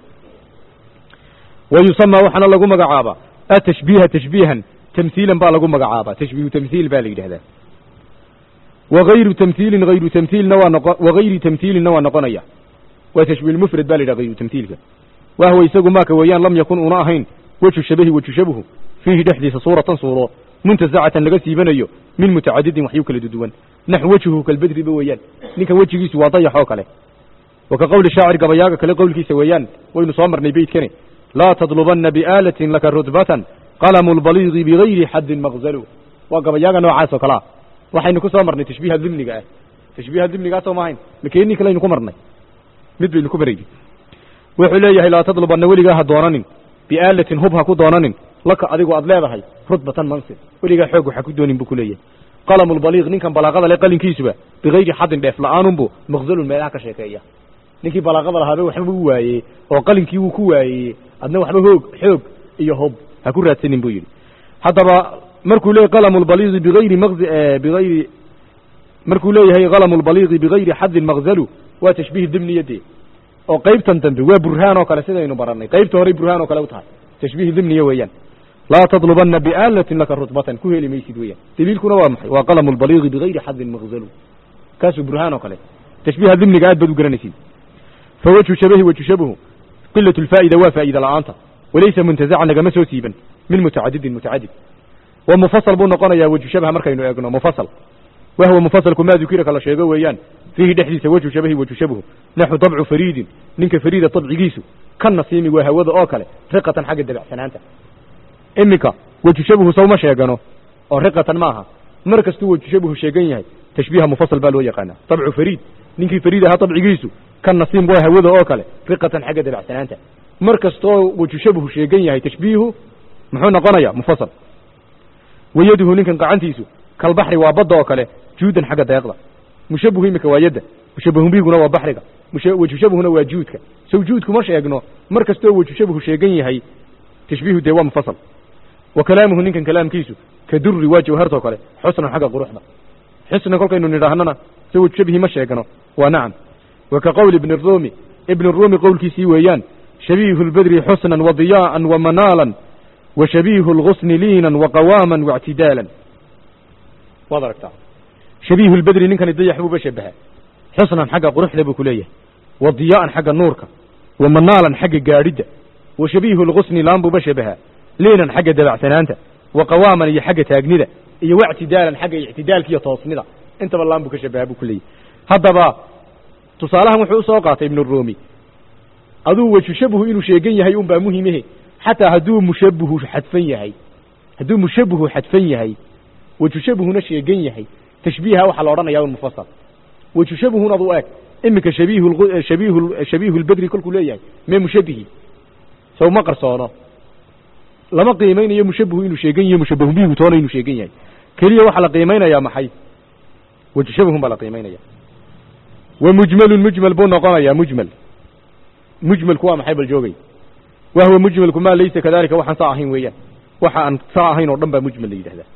B: wa yusamaa waxaana lagu magacaabaa atashbiiha tashbiihan tamhiilan baa lagu magacaabaa tashbiihu tamhiil baa la yidhahdaa wagayru tamhiilin hayru tamhiilna waa noqo wagayri tamhiilinna waa noqonaya waa tashbiih mufrad ba la yidhaha hayru tamhiilka wahwa isagu maaka weeyaan lam yakun una ahayn wejhu shabahi wejhu shabahu fiihi dhexdiisa suuratan suuro muntasacatan laga siibanayo min mutacadidin waxyu kala duduwan naxw wejhuhu kalbedriba weeyaan ninkan wejigiisu waa dayax oo kale wa ka qowli shaacir gabayaaga kale qowlkiisa weeyaan waynu soo marnay beydkane laa tadlubanna biaalatin laka rudbatan qalamu lbaliidi bigayri xaddin maqzalu waa gabayaaga noocaas oo kale ah waxaynu ku soo marnay tashbiiha dimniga ah tashbiiha dimnigaasoo ma ahayn makeenii kalaynu ku marnay mid baynu ku marayni wuxuu leeyahay laa tadlubanna weligaa ha doonanin biaalatin hub ha ku doonanin laka adigu aad leedahay rudbatan mansib weligaa xoog waxa ku doonin buu ku leeyahay qalamu lbaliiq ninkan balaaqada le qalinkiisuba bigayri xaddin dheef la-aanunbu maqzalun meelaha ka sheekeeya ninkii balaaqada lahaabe waxba u waayey oo qalinkii wuu ku waayey adna waxba hoog xoog iyo hub ha ku raadsanin buu yidhi haddaba markuu leeyahy qalamu lbaliiqi bigayri maqzi bigayri markuu leeyahay qalamu lbaliiqi bigayri xaddin maqzalu waa tashbiih dimniyadee oo qaybtan dambe waa burhaan oo kale sidaynu barannay qaybta horey burhaan oo kale u tahay tashbiih dimniya weeyaan laa tadlubanna biaalatin laka rutbatan ku heli maysid weeyaan daliilkuna waa maxay waa qalamu lbaliiqi bigayri xaddin maqzalu kaasuu burhaan oo kale tashbiiha dimniga aad baad u garanaysid fa wejhu shabahi wejhu shabahu qilat lfaa'ida waa faa'ida la'aanta walaysa muntazacan nagama soo siiban min mutacadidin mutacadid wa mufasal buu noqonayaa wejhu shabaha markaynu eegno mufasal wahwa mufasalku maa dukira kala sheego weeyaan fiihi dhexdiisa wejhu shabahi wejhu shabahu naxu dabcu fariidin ninka fariida dabcigiisu ka nasiimi waa hawada oo kale riqatan xagga dabacsanaanta iminka wejhu shabahu sawma sheegano oo riqatan maaha mar kastuu wejhu shabahu sheegan yahay tashbiiha mufasal baa loo yaqaanaa dabcu fariid ninkii fariid ahaa dabcigiisu ka nasiim waa hawada oo kale riqatan xagga dabacsanaanta mar kastoo wejhu shabahu sheegan yahay tashbiihu muxuu noqonayaa mufasal wayaduhu ninkan gacantiisu kalbaxri waa badda oo kale juudan xagga deeqda mushabuhu iminka waa yadda mushabahubiguna waa baxriga wejhu shabuhuna waa juudka sow juudku ma sheegno mar kastoo wejhu shabuhu sheegan yahay tashbiihu dee waa mufasal wa kalaamuhu ninkan kalaamkiisu ka durri waa jawhartoo kale xusnan xagga quruxda xusnan kolkaynu nidhaahnana so wejhu shabihi ma sheegno waa nacam wa ka qowli ibni ruumi ibni ruumi qowlkiisii weeyaan shabiihu lbedri xusnan wa diyaa'an wa manaalan wa shabiihu lgusni liinan wa qawaaman waictidaalan waad aragtaa shabiihu lbedri ninkani dayax buuba shabaha xusnan xagga quruxda buu ku leeyahay wa diyaa'an xagga nuurka wa manaalan xagga gaadhidda wa shabiihu lgusni laan buuba shabaha liinan xagga dabacsanaanta wa qawaaman iyo xagga taagnida iyo waictidaalan xagga ictidaalka iyo toosnida intaba laan buu ka shabaha buu ku leeyahay haddaba tusaalahan wuxuu usoo qaatay ibnu ruumi aduu wejhu shabuhu inuu sheegan yahay unbaa muhimehe xataa hadduu mushabuhu xadfan yahay hadduu mushabuhu xadfan yahay wejhu shabuhuna sheegan yahay tashbiiha waxaa la odhanaya un mufasal wejhu shabuhun adu eeg iminka shabiihu shabiihu shabiihu lbedri kolkuu leeyahay mee mushabihi sow ma qarsoono lama qiimaynayo mushabuhu inuu sheegan yahay mushabahu bihigu toona inuu sheegan yahay keliya waxaa la qiimaynayaa maxay wejhu shabuhun baa la qiimaynaya wa mujmalun mujmal buu noqonayaa mujmal mujmalku waa maxay bal joogay wahwa mujmalku maa laysa kadalika waxaan saa ahayn weeyaan waxa aan saa ahayn oo dhan baa mujmal la yidhahdaa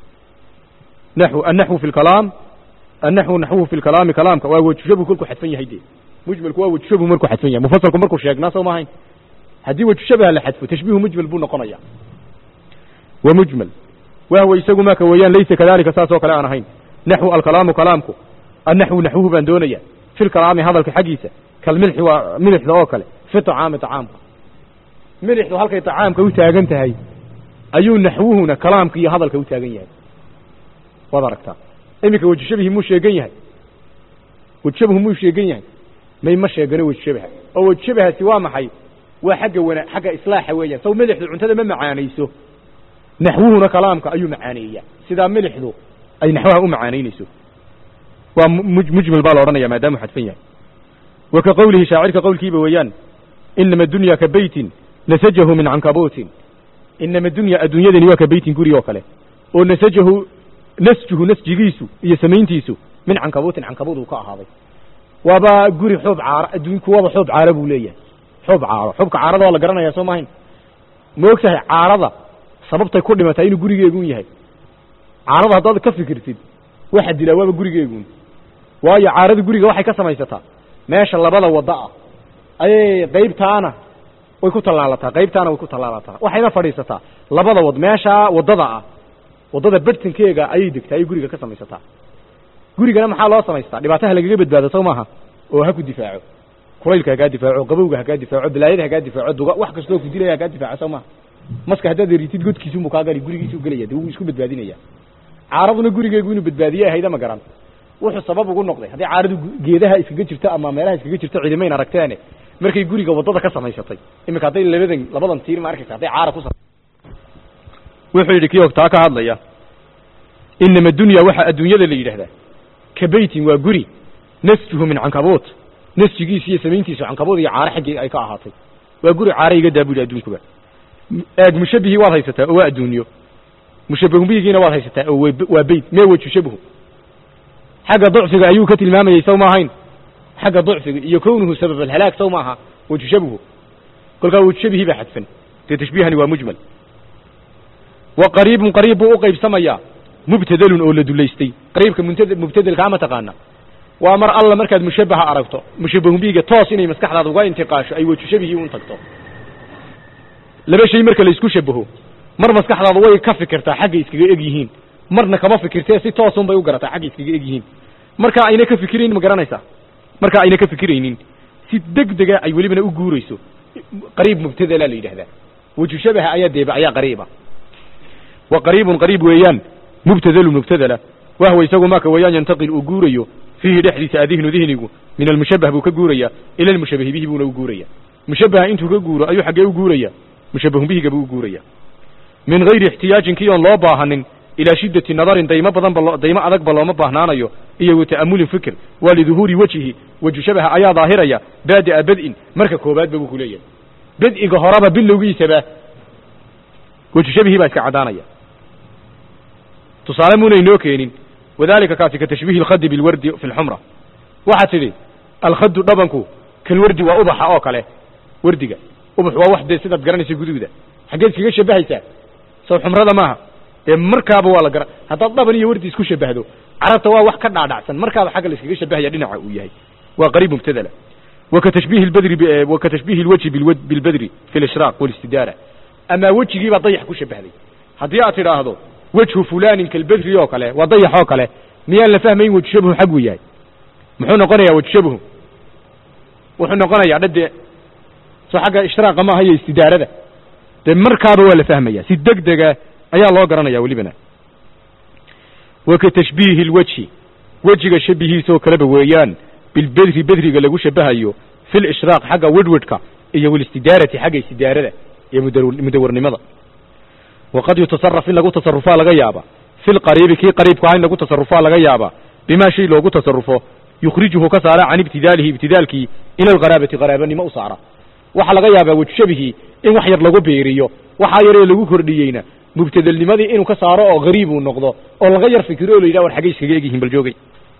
B: naxw annaxwu fi lkalaam annaxwu naxwuhu fi lkalaami kalaamka waa wejushabuhu kolkuu xadfan yahay dee mujmalku waa wejushabuhu markuu xadfan yahay mufasalku markuu sheegnaa soo ma ahayn haddii wejushabaha la xadfo tashbiihu mujmal buu noqonaya wa mujmal wahwa isagu maka weeyaan laysa kadalika saas oo kale aan ahayn naxwu alkalaamu kalaamku annaxwu naxwuhu baan doonaya fi lkalaami hadalka xaggiisa kalmilxi waa milixda oo kale fi tacaami tacaamka milixdu halkay tacaamka u taagan tahay ayuu naxwuhuna kalaamka iyo hadalka u taagan yahay waad aragtaa iminka wejishabihi muu sheegan yahay wejishabihu muu sheegan yahay may ma sheegano wejishabaha oo wejishabahaasi waa maxay waa xagga wana xagga islaaxa weeyaan saw milixdu cuntada ma macaanayso naxwuhuna kalaamka ayuu macaaneeyaa sidaa milixdu ay naxwaha u macaanaynayso waa mujmal baa la odhanaya maadaamuu xadfan yahay wa ka qowlihi shaacirka qowlkiiba weeyaan inama dunya ka beytin nasajahu min cankabuutin inama dunya adduunyadani waa ka beytin guri oo kale oo nasajahu nasjuhu nasjigiisu iyo samayntiisu min cankabuutin cankabuud uu ka ahaaday waaba guri xoob caaro adduunku waaba xoob caaro buu leeyahay xoob caaro xoobka caarada waa la garanaya soo maahayn ma og tahay caarada sababtay ku dhimatay inuu gurigeegun yahay caarada haddaad ka fikirtid waxa dilaa waaba gurigeegun waayo caarada guriga waxay ka samaysataa meesha labada wadda ah ayay qaybtaana way ku tallaalataa qaybtaana way ku tallaalataa waxayna fadhiisataa labada wad meeshaa waddada ah waddada bartankeega ayay degtaa ayay guriga ka samaysataa gurigana maxaa loo samaystaa dhibaataha lagaga badbaado sow maaha oo ha ku difaaco kulaylka hakaa difaaco qabowga hakaa difaaco balaayada hakaa difaaco duga wax kastoo ku dilaya hakaa difaaco sow maaha maska haddaad eritid godkiisumu kaa gali gurigiisuu gelaya de wuu isku badbaadinaya caaraduna gurigeegu inuu badbaadiye ahayda ma garan wuxuu sabab ugu noqday haddii caaradu geedaha iskaga jirto ama meelaha iskaga jirto ciidamayn aragteene markay guriga waddada ka samaysatay iminka hadday labadan labadan tiir ma arkaysa hadday caara ku wuxuu yidhi kii ogtaa ka hadlaya inama dunya waxa adduunyada la yidhaahdaa ka beytin waa guri nasjuhu min cankabuut nasjigiisa iyo samayntiisu cankabuud iyo caare xaggii ay ka ahaatay waa guri caare iga daa bu yidhi adduunkuba eeg mushabihii waad haysataa oo waa adduunyo mushabahubihigiina waad haysataa oo waa beyt mee wejushabahu xagga ducfiga ayuu ka tilmaamayey saw ma ahayn xagga ducfiga iyo kownuhu sabab alhalaag saw maaha wejushabahu kolkaa wejushabihii baa xadfan dee tashbiihani waa mujmal wa qariibun qariib buu u qaybsamayaa mubtadelun oo la dulaystay qariibka muntad mubtadelkaa ma taqaana waa mar alla markaad mushabaha aragto mushabahubihiga toos inay maskaxdaada uga intiqaasho ay wejushabihii un tagto laba shay marka la isku shabaho mar maskaxdaadu way ka fikirtaa xagga iskaga eg yihiin marna kama fikirtee si toosun bay u garataa xagga iskaga eg yihiin markaa ayna ka fikiraynin ma garanaysaa markaa ayna ka fikiraynin si deg dega ay welibana u guurayso qariib mubtadela la yidhahdaa waju shabaha ayaa deeba ayaa qariiba wa qariibun qariib weeyaan mubtadelu mubtadela wahwa isagu maka weeyaan yantaqil uu guurayo fiihi dhexdiisa adihnu dihnigu min almushabah buu ka guuraya ila almushabahi bihi buuna u guuraya mushabaha intuu ka guuro ayuu xaggee u guuraya mushabahun bihiga buu u guuraya min gayri ixtiyaajin kii oon loo baahanin ilaa shiddati nadarin daymo badan ba daymo adagba looma baahnaanayo iyo wa ta'amulin fikr waa liduhuuri wejihi weju shabaha ayaa daahiraya baadi'a bad'in marka koobaadba buu ku leeyahay bad'iga horeba bilowgiisaba weju shabihii baa iska caddaanaya tusaale muuna inoo keenin wadalika kaasi ka tashbiihi alkhadi bilwardi fi lxumra waxaa tidhi alkhadu dhabanku kalwardi waa ubaxa oo kale wardiga ubax waa wax dee sidaad garanaysa guduuda xaggeed iskaga shabahaysaa sow xumrada maaha dee markaaba waa la gara haddaad dhaban iyo wardi isku shabahdo carabta waa wax ka dhaadhacsan markaaba xagga la iskaga shabahaya dhinaca uu yahay waa qariib mubtadala waka tashbiihi lbadri waka tashbiihi lwajhi bilbadri fi lishraaq walistidaara amaa wejigiibaa dayax ku shabahday haddii aad tidhaahdo wejhu fulanin kalbadri oo kale waa dayax oo kale miyaan la fahmayn wejhu shabahu xag uu yahay muxuu noqonayaa wejhu shabahu wuxuu noqonayaa dhade soo xagga ishtiraaqa maaha iyo istidaarada dee markaaba waa la fahmaya si deg dega ayaa loo garanaya welibana waka tashbiihi lwajhi wejiga shabihiisoo kaleba weeyaan bilbedri bedriga lagu shabahayo fi lishraaq xagga wedwedhka iyo walistidaarati xagga istidaarada iyo mudawarnimada waqad yutasaraf in lagu tasarufaa laga yaaba fi lqariibi kii qariibku aha in lagu tasarufaa laga yaaba bimaa shay loogu tasarufo yukhrijuhu ka saara can ibtidaalihi ibtidaalkii ila alqaraabati qaraabanimo u saara waxaa laga yaabaa wejshabihii in wax yar lagu beeriyo waxaa yaree lagu kordhiyeyna mubtadelnimadii inuu ka saaro oo hariib uu noqdo oo laga yar fikiro o la yidhah war xaggay iskaga egyihiin bal joogay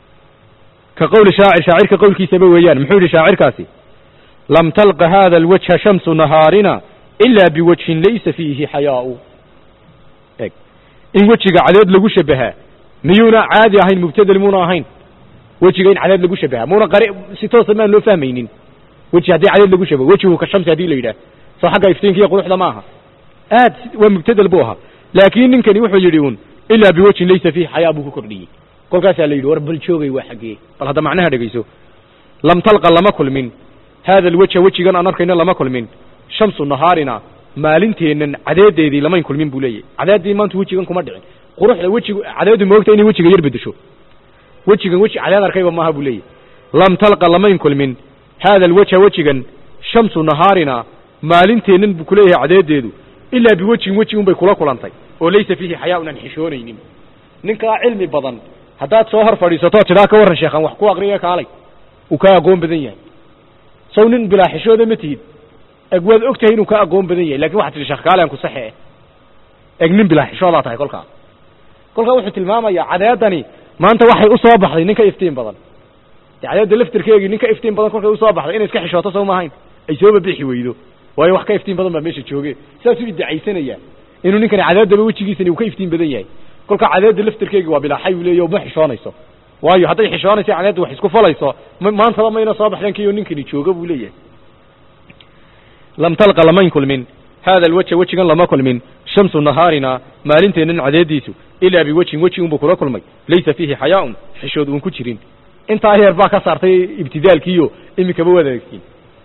B: ka qowli shaacir shaacirka qowlkiisaba weeyaan muxuu yidhi shaacirkaasi lam talqa hada alwajha shamsu nahaarina ila biwajhin laysa fiihi xayaau eg in wejiga cadeed lagu shabahaa miyuuna caadi ahayn mubtadel muuna ahayn wejiga in cadeed lagu shabahaa muuna qari si toosa maan loo fahmaynin weji haddii cadeed lagu shabaho wejihu ka shamsi hadii la yidhaah soo xagga iftiinka iyo quruxda ma aha aad waa mubtadel buu ahaa laakiin ninkani wuxuu yidhi uun ilaa biwajhin laysa fiihi xayaa buu ku kordhiyey kolkaasaa la yidhi war bal joogay waa xaggee bal hadda macnaha dhegayso lam talqa lama kulmin haada alwejha wejigan aan arkayno lama kulmin shamsu nahaarina maalinteennan cadeedeedii lamayn kulmin buu leeyahy cadeeddii maanta wejigan kuma dhicin quruxda wejigu cadeedu moogta inay wejiga yar bedesho wejigan weji cadeed arkayba maaha buu leeyahy lam talqa lamayn kulmin haada alwejha wejigan shamsu nahaarina maalinteennan buu kuleeyahay cadeedeedu ilaa biwejhin weji unbay kula kulantay oo laysa fiihi xayaa-un aan xishoonaynin ninkaa cilmi badan haddaad soo hor fadhiisatoo tidhaa ka warran sheekhan wax ku aqriya kaalay uu kaa aqoon badan yahay sow nin bilaa xishooda ma tihid eg waad og tahay inuu kaa aqoon badan yahay lakin waxaad tidhi sheekh kaale aan ku saxe eh eg nin bilaa xishoodaa tahay kolkaa kolkaa wuxuu tilmaamayaa cadeedani maanta waxay u soo baxday ninka iftiin badan de cadeedda laftirkeegii ninka iftiin badan kolkay usoo baxday inay iska xishooto sow maahayn ay sooba bixi weydo waayo wax ka iftiin badan baa meesha jooge saasuu iddacaysanayaa inuu ninkani cadeeddaba wejigiisani uu ka iftiin badan yahay kolka cadeedda laftirkeegi waa bilaaxay uu leeya ma xishoonayso waayo hadday xishoonaysa cadeedda wax isku falayso maantaba mayna soo baxdeen kiyo ninkani jooga buu leeyahay lam talqa lamayn kulmin haada alwejha wejigan lama kulmin shamsu nahaarina maalinteennan cadeediisu ilaa biwejhin weji unbuu kula kulmay laysa fiihi xayaa-un xishood uun ku jirin intaa heer baa ka saartay ibtidaalkiiyo iminkaba wadaagtiin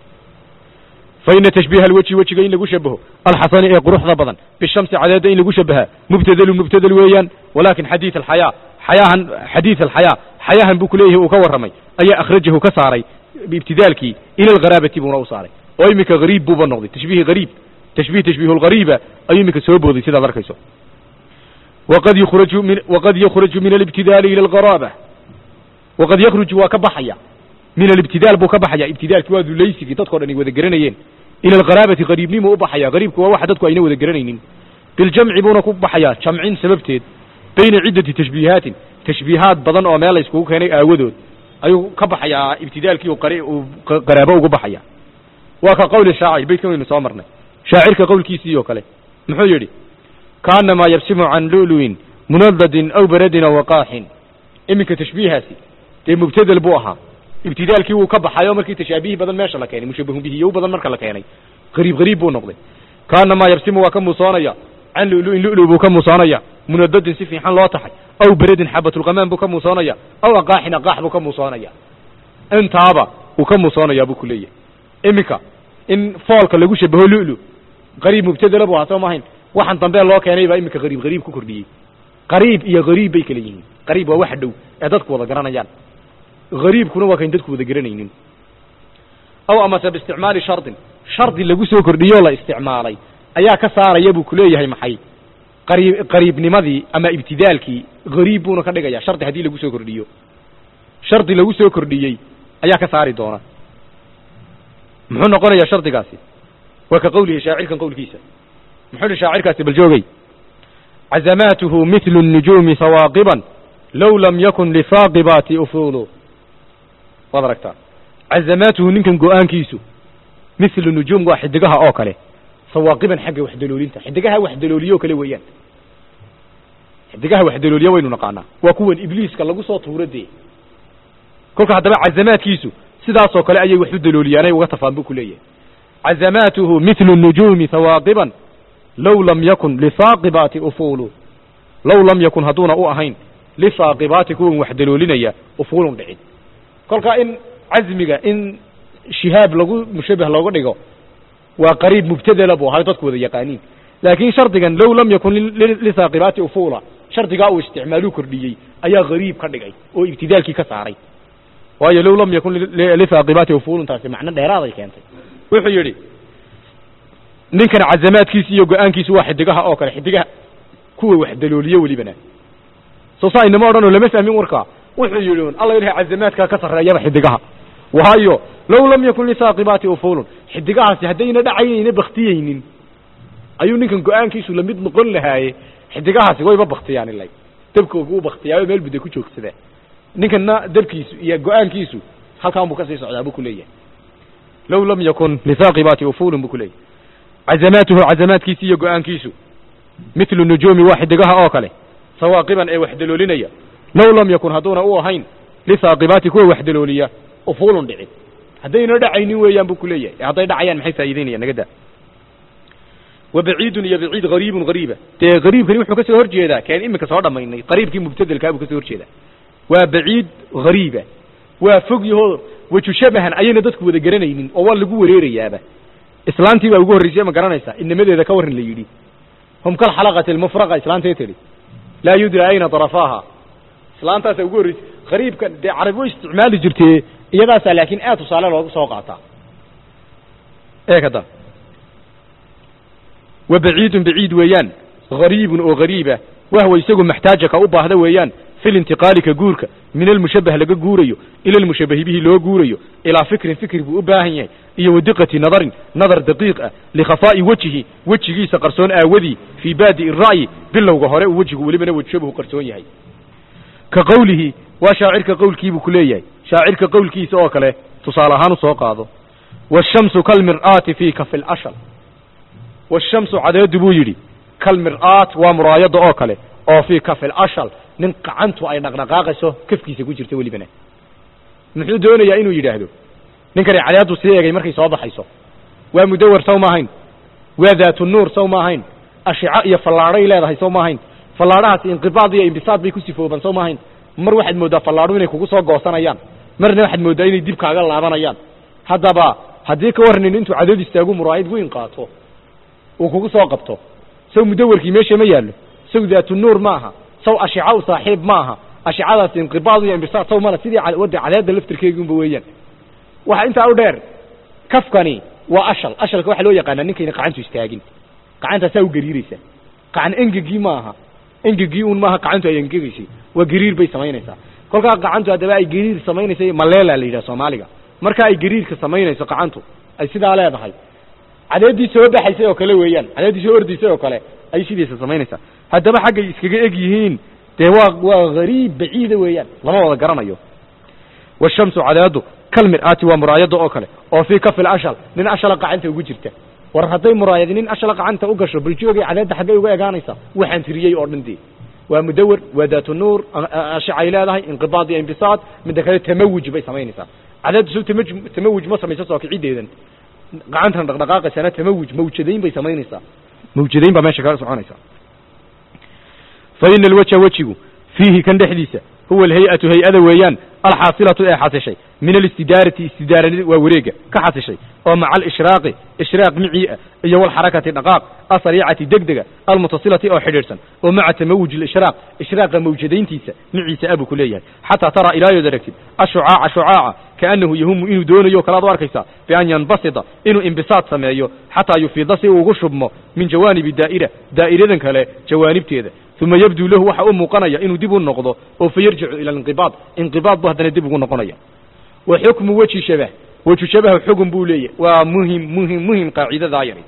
B: fa ina tashbiiha alwejhi wejiga in lagu shabaho alxasani ee quruxda badan bishamsi cadeedda in lagu shabahaa mubtadelu mubtadel weeyaan walaakin xadiid alxayaa xayaahan xadiid alxayaa xayaahan buu kuleeyahay uu ka warramay ayaa akhrajahu ka saaray ibtidaalkii ila algharaabati buuna u saaray oo iminka hariib buuba noqday tashbiih hariib tashbiih tashbiihu lghariiba ayuu iminka soo booday sidaad arkayso waqad yukhraju min waqad yakhraju min alibtidaali ila algharaaba waqad yakhruju waa ka baxaya min alibtidaal buu ka baxaya ibtidaalki waa dulaysigii dadkao dhan ay wada garanayeen ila algharaabati hariibnimuu u baxaya hariibku waa waxa dadku ayna wada garanaynin biljamci buuna ku baxayaa jamcin sababteed bayna ciddati tashbiihaatin tashbiihaad badan oo meel la iskugu keenay aawadood ayuu ka baxayaa ibtidaalkii uu qaraabo ugu baxaya waa ka qowli shaacir beytkan waynu soo marnay shaacirka qowlkiisii oo kale muxuu yidhi kaanamaa yabsimu can lu'lu'in munadadin aw baradin aw waqaaxin iminka tashbiihaasi dee mubtadel buu ahaa ibtidaalkii wuu ka baxay oo markii tashaabihii badan meesha la keenay mushabahun bihiyo badan marka la keenay qariib qariib buu noqday kaanamaa yabsimu waa ka muusoonaya can lu'lu'in lu'lu buu ka muusoonaya munadadin si fiixan loo taxay aw beradin xabatulqamaan buu ka muusoonaya aw aqaaxin aqaax buu ka muusoonaya intaaba uu ka muusoonayaa buu ku leeyahay iminka in foolka lagu shabaho lu'lu qariib mubtadela buu ahaa soo maahayn waxaan dambe loo keenay baa iminka qariib qariib ku kordhiyey qariib iyo hariib bay kala yihiin qariib waa waxa dhow ee dadku wada garanayaan hariibkuna waa kayn dadku wada garanaynin aw amase biisticmaali shardin shardi lagu soo kordhiyoo la isticmaalay ayaa ka saaraya buu kuleeyahay maxay qariib qariibnimadii ama ibtidaalkii hariib buuna ka dhigaya shardi haddii lagu soo kordhiyo shardi lagu soo kordhiyey ayaa ka saari doona muxuu noqonayaa shardigaasi waa ka qowlihi shaacirkan qowlkiisa muxuu hi shaacirkaasi bal joogay cazamaatuhu mithlu الnujuumi sawaaqiban low lam yakun lifaaqibaati ufuulu waad aragtaa cazamaatuhu ninkan go-aankiisu mithlu nujuum waa xidigaha oo kale sawaaqiban xagga waxdaloolinta xidigaha waxdalooliyo o kale weeyaan xidigaha waxdalooliya waynu naqaanaa waa kuwan ibliiska lagu soo tuuro dee kolka haddaba cazamaadkiisu sidaasoo kale ayay wax u dalooliyaanay uga tafaan buu ku leeyahay cazamaatuhu mithlu الnujuumi hawaaqiban low lam yakun lihaaqibaati ufuulu low lam yakun hadduuna u ahayn lihaaqibaati kuwan wax daloolinaya ufuulun dhicin kolkaa in casmiga in shihaab lagu mushabah looga dhigo waa qariib mubtadela buu ahay dadku wada yaqaaniin laakiin shardigan low lam yakun lihaaqibaati ufuula shardigaa uu isticmaaluu kordhiyey ayaa hariib ka dhigay oo ibtidaalkii ka saaray waayo low lam yakun lihaaqibaati ufuulun taasi macno dheeraaday keentay wuxuu yidhi ninkan cazamaadkiisi iyo go-aankiisu waa xidigaha oo kale xidigaha kuwa wax dalooliyo welibana soo saa inama odhanoo lama fahmin warkaa wuxuu yidhi un alla ilahay cazamaadkaa ka sarreeyaba xidigaha waayo low lam yakun lisaaqibaati ufuulun xidigahaasi haddayna dhacayayna baktiyeynin ayuu ninkan go-aankiisu lamid noqon lahaaye xidigahaasi wayba baktiyaan ilay dabkooga u baktiyaayo meel budda ku joogsadaa ninkanna dabkiisu iyo go-aankiisu halkaan buu kasii socdaa buu ku leeyahay low lam yakun lisaaqibaati ufuulun buu ku leeyahay cazamaatuhu cazamaadkiisi iyo go-aankiisu mithlu nujuumi waa xidigaha oo kale sawaaqiban ee wax daloolinaya low lam yakun hadduuna u ahayn lisaaqibaati kuwa wax dalooliya ufuulun dhicin haddayna dhacaynin weeyaan buu ku leeyahay hadday dhacayaan maxay faa'iideynayaan naga daa wa baciidun iyo baciid hariibun hariiba dee hariibkani wuxuu ka soo hor jeedaa keen iminka soo dhammaynay qariibkii mubtadelkaa buu ka soo hor jeedaa waa baciid hariiba waa fog yahoo weju shabahan ayayna dadku wada garanaynin oo waa lagu wareerayaaba islaantii baa ugu horraysay ma garanaysaa inamadeeda ka warran la yidhi hum kal xalaqati almufraqa islaantee tidhi laa yudra ayna darafaaha islaantaasaa ugu horraysay hariibka dee carabi way isticmaali jirtee iyadaasaa laakiin aad tusaale loogu soo qaataa eeg hadda wa baciidun baciid weeyaan hariibun oo hariiba wahwa isagu maxtaaja ka u baahda weeyaan fi lintiqaali ka guurka min almushabbah laga guurayo ila almushabbahi bihi loo guurayo ilaa fikrin fikri buu u baahan yahay iyo wadiqati nadarin nadar daqiiq ah likhafaa'i wejihi wejigiisa qarsoon aawadii fii baadi'i ra'yi bilowga hore uu wejigu welibana wejshabahu qarsoon yahay ka qowlihi waa shaacirka qowlkiibuu ku leeyahay shaacirka qowlkiisa oo kale tusaale ahaan u soo qaado waashamsu kalmir'aati fii kafi lashal waashamsu cadeedu buu yidhi kalmir'aat waa muraayada oo kale oo fii kafi lashal nin qacantu ay dhaqdhaqaaqayso kafkiisa ku jirta welibana muxuu doonayaa inuu yidhaahdo ninkani cadeedu sii egay markay soo baxayso waa mudawar saw ma ahayn waa daatu nuur saw ma ahayn ashico iyo fallaadhay leedahay saw ma ahayn fallaadhahaasi inqibaad iyo imbisaad bay ku sifooban saw ma ahayn mar waxaad mooddaa fallaadhu inay kugu soo goosanayaan marna waxaad mooddaa inay dib kaaga laabanayaan haddaba haddii ka warranin intuu cadood istaagu muraayid weyn qaato uu kugu soo qabto saw mudawarkii meesha ma yaallo saw daatu nuur ma aha saw ashica u saaxiib ma aha ashicadaas inqibaad iyo imbisaad saw male sidii wadda cadeedda laftirkeegiunba weeyaan waxa intaa u dheer kafkani waa ashal ashalka waxaa loo yaqaanaa ninkayna qacantu istaagin qacantaasaa u gariiraysa qacan engegii ma aha engegii un maaha qacantu ay engegaysay waa gariir bay samaynaysaa kolkaa qacantu haddaba ay gariir samaynaysay maleela la yidhaha soomaaliga marka ay gariirka samaynayso qacantu ay sidaa leedahay cadeeddii soo baxaysay oo kale weeyaan cadeeddii soo ordaysay oo kale ay sidiisa samaynaysaa haddaba xaggay iskaga eg yihiin dee waa waa hariib baciida weeyaan lama wada garanayo washamsu cadeedu kalmir'aati waa muraayada oo kale oo fii kafil ashal nin ashala qacanta ugu jirta war hadday muraayadi nin ashala qacanta u gasho baljoogay cadeedda xaggay uga egaanaysaa waxaan tiriyey oo dhan dee waa mudawar waa daatu nuur ashicay leedahay inqibaad iyo imbisaad midda kale tamawuj bay samaynaysaa cadeeddu soo tamaj tamawuj ma samayso soo kicideedan gacantan dhaqdhaqaaqaysana tamawuj mawjadayn bay samaynaysaa mawjadayn baa meesha kaga soconaysa fa ina alwajha wejigu fiihi kan dhexdiisa huwa alhay-atu hay-ada weeyaan alxaasilatu ee xasishay min alistidaarati istidaaranid waa wareega ka xasishay oo maca alishraaqi ishraaq micii ah iyo walxarakati dhaqaaq asariicati degdega almutasilati oo xidhiidhsan oo maca tamawuj alishraaq ishraaqa mawjadayntiisa miciisa abuu ku leeyahay xataa taraa ilaayood aragtid ashucaaca shucaaca kaannahu yahumu inuu doonayo kalaad u arkaysaa bian yanbasida inuu imbisaad sameeyo xataa yufiida si uu ugu shubmo min jawaanibi daa'ira daa'iradan kale jawaanibteeda uma yabduu lahu waxa u muuqanaya inuu dib u noqdo oo fa yarjicu ila alinqibaad inqibaad bu haddana dib ugu noqonaya wa xukmu weji shabah weju shabaha xugun buu leeyahy waa muhim muhim muhim qaacidadaa yari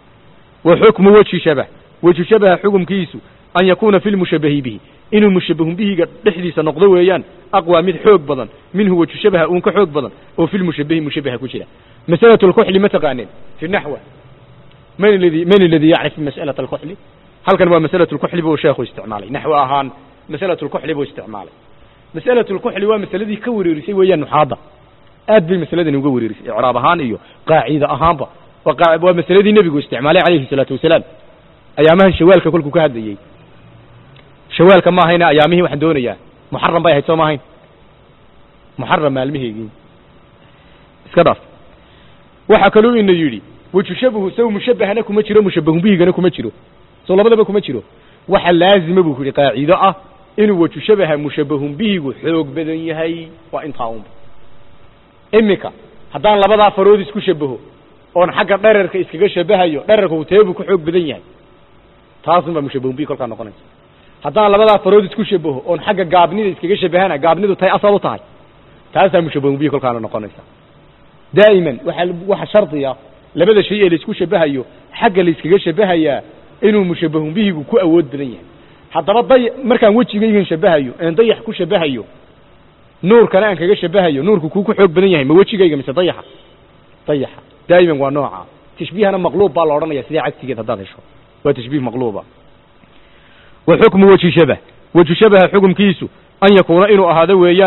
B: wa xukmu weji shabah weju shabaha xukumkiisu an yakuuna fi lmushabahi bihi inuu mushabahun bihiga dhexdiisa noqdo weeyaan aqwaa mid xoog badan minhu weju shabaha uun ka xoog badan oo fi lmushabahi mushabaha ku jira masalatu lkuxli ma taqaaneen fi naxwa man aladi man aladi yacrif mas'alata alkuxli halkan waa masalatu lkuxli buu sheekhu isticmaalay naxwo ahaan masalatu lkuxli buu isticmaalay masalatu lkuxli waa masaladii ka wareerisay weeyaan nuxaadda aad bay masaladani uga wareerisay icraab ahaan iyo qaacida ahaanba waa waa masaladii nebigu isticmaalay calayhi salaatu wasalaam ayaamahan shawaalka kolkuu ka hadlayey shawaalka ma ahayna ayaamihii waxaan doonayaa muxaram bay ahayd soo ma ahayn muxaram maalmiheygii iska dhaaf waxaa kaluu ina yidhi wajushabahu saw mushabahana kuma jiro mushabahun bihigana kuma jiro soo labadaba kuma jiro waxa laazima buu ku yidhi qaacido ah inuu waju shabaha mushabahun bihigu xoog badan yahay waa intaa unba iminka haddaan labadaa farood isku shabaho oon xagga dherarka iskaga shabahayo dherarka huteebuu ku xoog badan yahay taasunbaa mushabahun bihi kolkaa noqonaysa haddaan labadaa farood isku shabaho oon xagga gaabnida iskaga shabahana gaabnidu tay asal u tahay taasaa mushabahun bihi kolkaana noqonaysa daa'iman waxa waxa shardiya labada shay ee laisku shabahayo xagga layskaga shabahayaa inuu mushabahun bihigu ku awood badan yahay haddaba day markaan wejigaygan shabahayo een dayax ku shabahayo nuurkana aan kaga shabahayo nuurku kuu ku xoog badan yahay ma wejigayga mise dayaxa dayaxa daa'iman waa nooca tashbiihana maqluub baa la odhanaya sidee cagsigeed haddaad hesho waa tashbiih maqluuba wa xukmu weji shabah weju shabaha xukumkiisu an yakuuna inuu ahaado weeyaan fi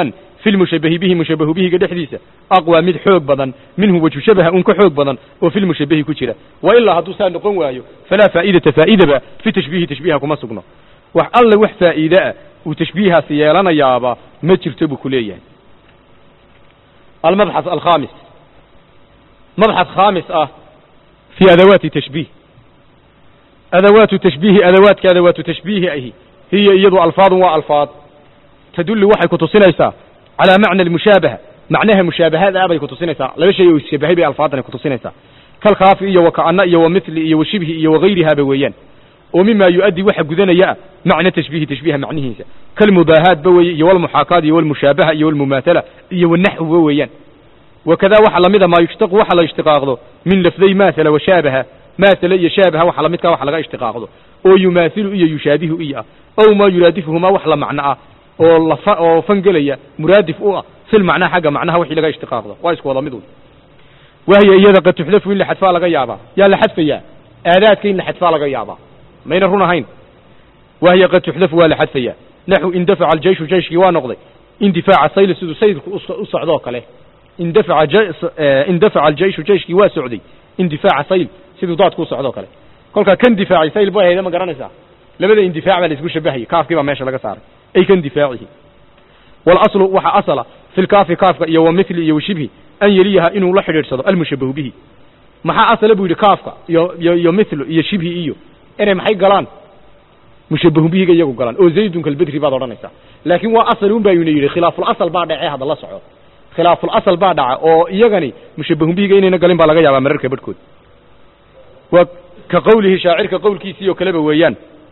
B: fi lmushabahi bihi mushabahu bihiga dhexdiisa aqwaa mid xoog badan minhu wajhu shabaha un ka xoog badan oo fi lmushabahi ku jira wa ilaa hadduu saa noqon waayo falaa faa'idata faa'idaba fi tashbiihi tashbiiha kuma sugno wax alle wax faa'iide ah uu tashbiihaasi yeelanayaaba ma jirto buu ku leeyahay almabxaث alkhamis mabxaث khaamis ah fi adawaati tashbiih adawaatu tashbiihi adawaadka adawaatu tashbiihi ahi hiya iyadu alfaadun waa alfaad tadullu waxay ku tusinaysaa calaa macna almushaabaha macnaha mushaabahada ah bay ku tusinaysaa laba shay oo isshabahay bay alfaadani ku tusinaysaa kalkhaafi iyo waka'ana iyo wamithli iyo washibhi iyo wagayrihaaba weeyaan oo mima yu'addi waxa gudanaya ah macna tashbiihi tashbiiha macnihiisa kalmubaahaatba weeye iyo walmuxaakaat iyo walmushaabaha iyo walmumaathala iyo wanaxwba weeyaan wakadaa waxa lamida maa yushtaqu waxa la ishtiqaaqdo min lafday maathala washaabaha maathala iyo shaabaha waxa lamidkaa waxa laga ishtiqaaqdo oo yumaathilu iyo yushaabihu iyo ah ow maa yuraadifuhumaa wax la macno ah oo lafa oo fangelaya muraadif u ah fil macnaha xagga macnaha wixii laga ishtiqaaqdo waa isku wada mid un wahiya iyada qad tuxdafu in la xadfaa laga yaabaa yaa la xadfayaa aadaadka in la xadfaa laga yaabaa mayna run ahayn wahiya qad tuxdafu waa la xadfayaa naxu indafaca aljeyshu jeyshkii waa noqday indifaaca sayl siduu saydku u socdoo kale indafaca indafaca aljeyshu jeyshkii waa socday indifaaca sayl siduu daadku u socdoo kale kolkaa kan difaacay sayl bay hayda ma garanaysaa labada indifaac baa la isku shabahayay kaafkii baa meesha laga saaray ay kan difaacihi walaslu waxa asala fi lkaafi kaafka iyo wa mithli iyo washibhi an yeliyaha inuu la xidhiidhsado almushabahu bihi maxaa asala buu yidhi kaafka iyo iyo iyo mithlu iyo shibhi iyo inay maxay galaan mushabahu bihiga iyagu galaan oo zaydun kalbedri baad odhanaysaa laakiin waa asal un baa yuna yidhi khilaafulasal baa dhacee hadda la soco khilaafulasal baa dhaca oo iyagani mushabahu bihiga inayna galin baa laga yaabaa mararka badhkood waa ka qowlihi shaacirka qowlkiisii oo kaleba weeyaan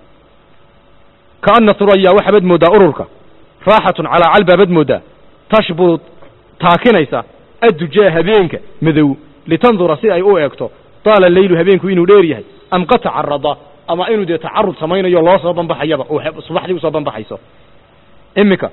B: kaana suraya waxaabad mooddaa ururka raaxatun calaa calbaabad mooddaa tashburu taakinaysa addujaa habeenka madow litandura si ay u eegto taala leylu habeenku inuu dheer yahay am qad tacarada ama inuu dee tacarud samaynayo loo soo banbaxayaba oo subaxdii usoo banbaxayso iminka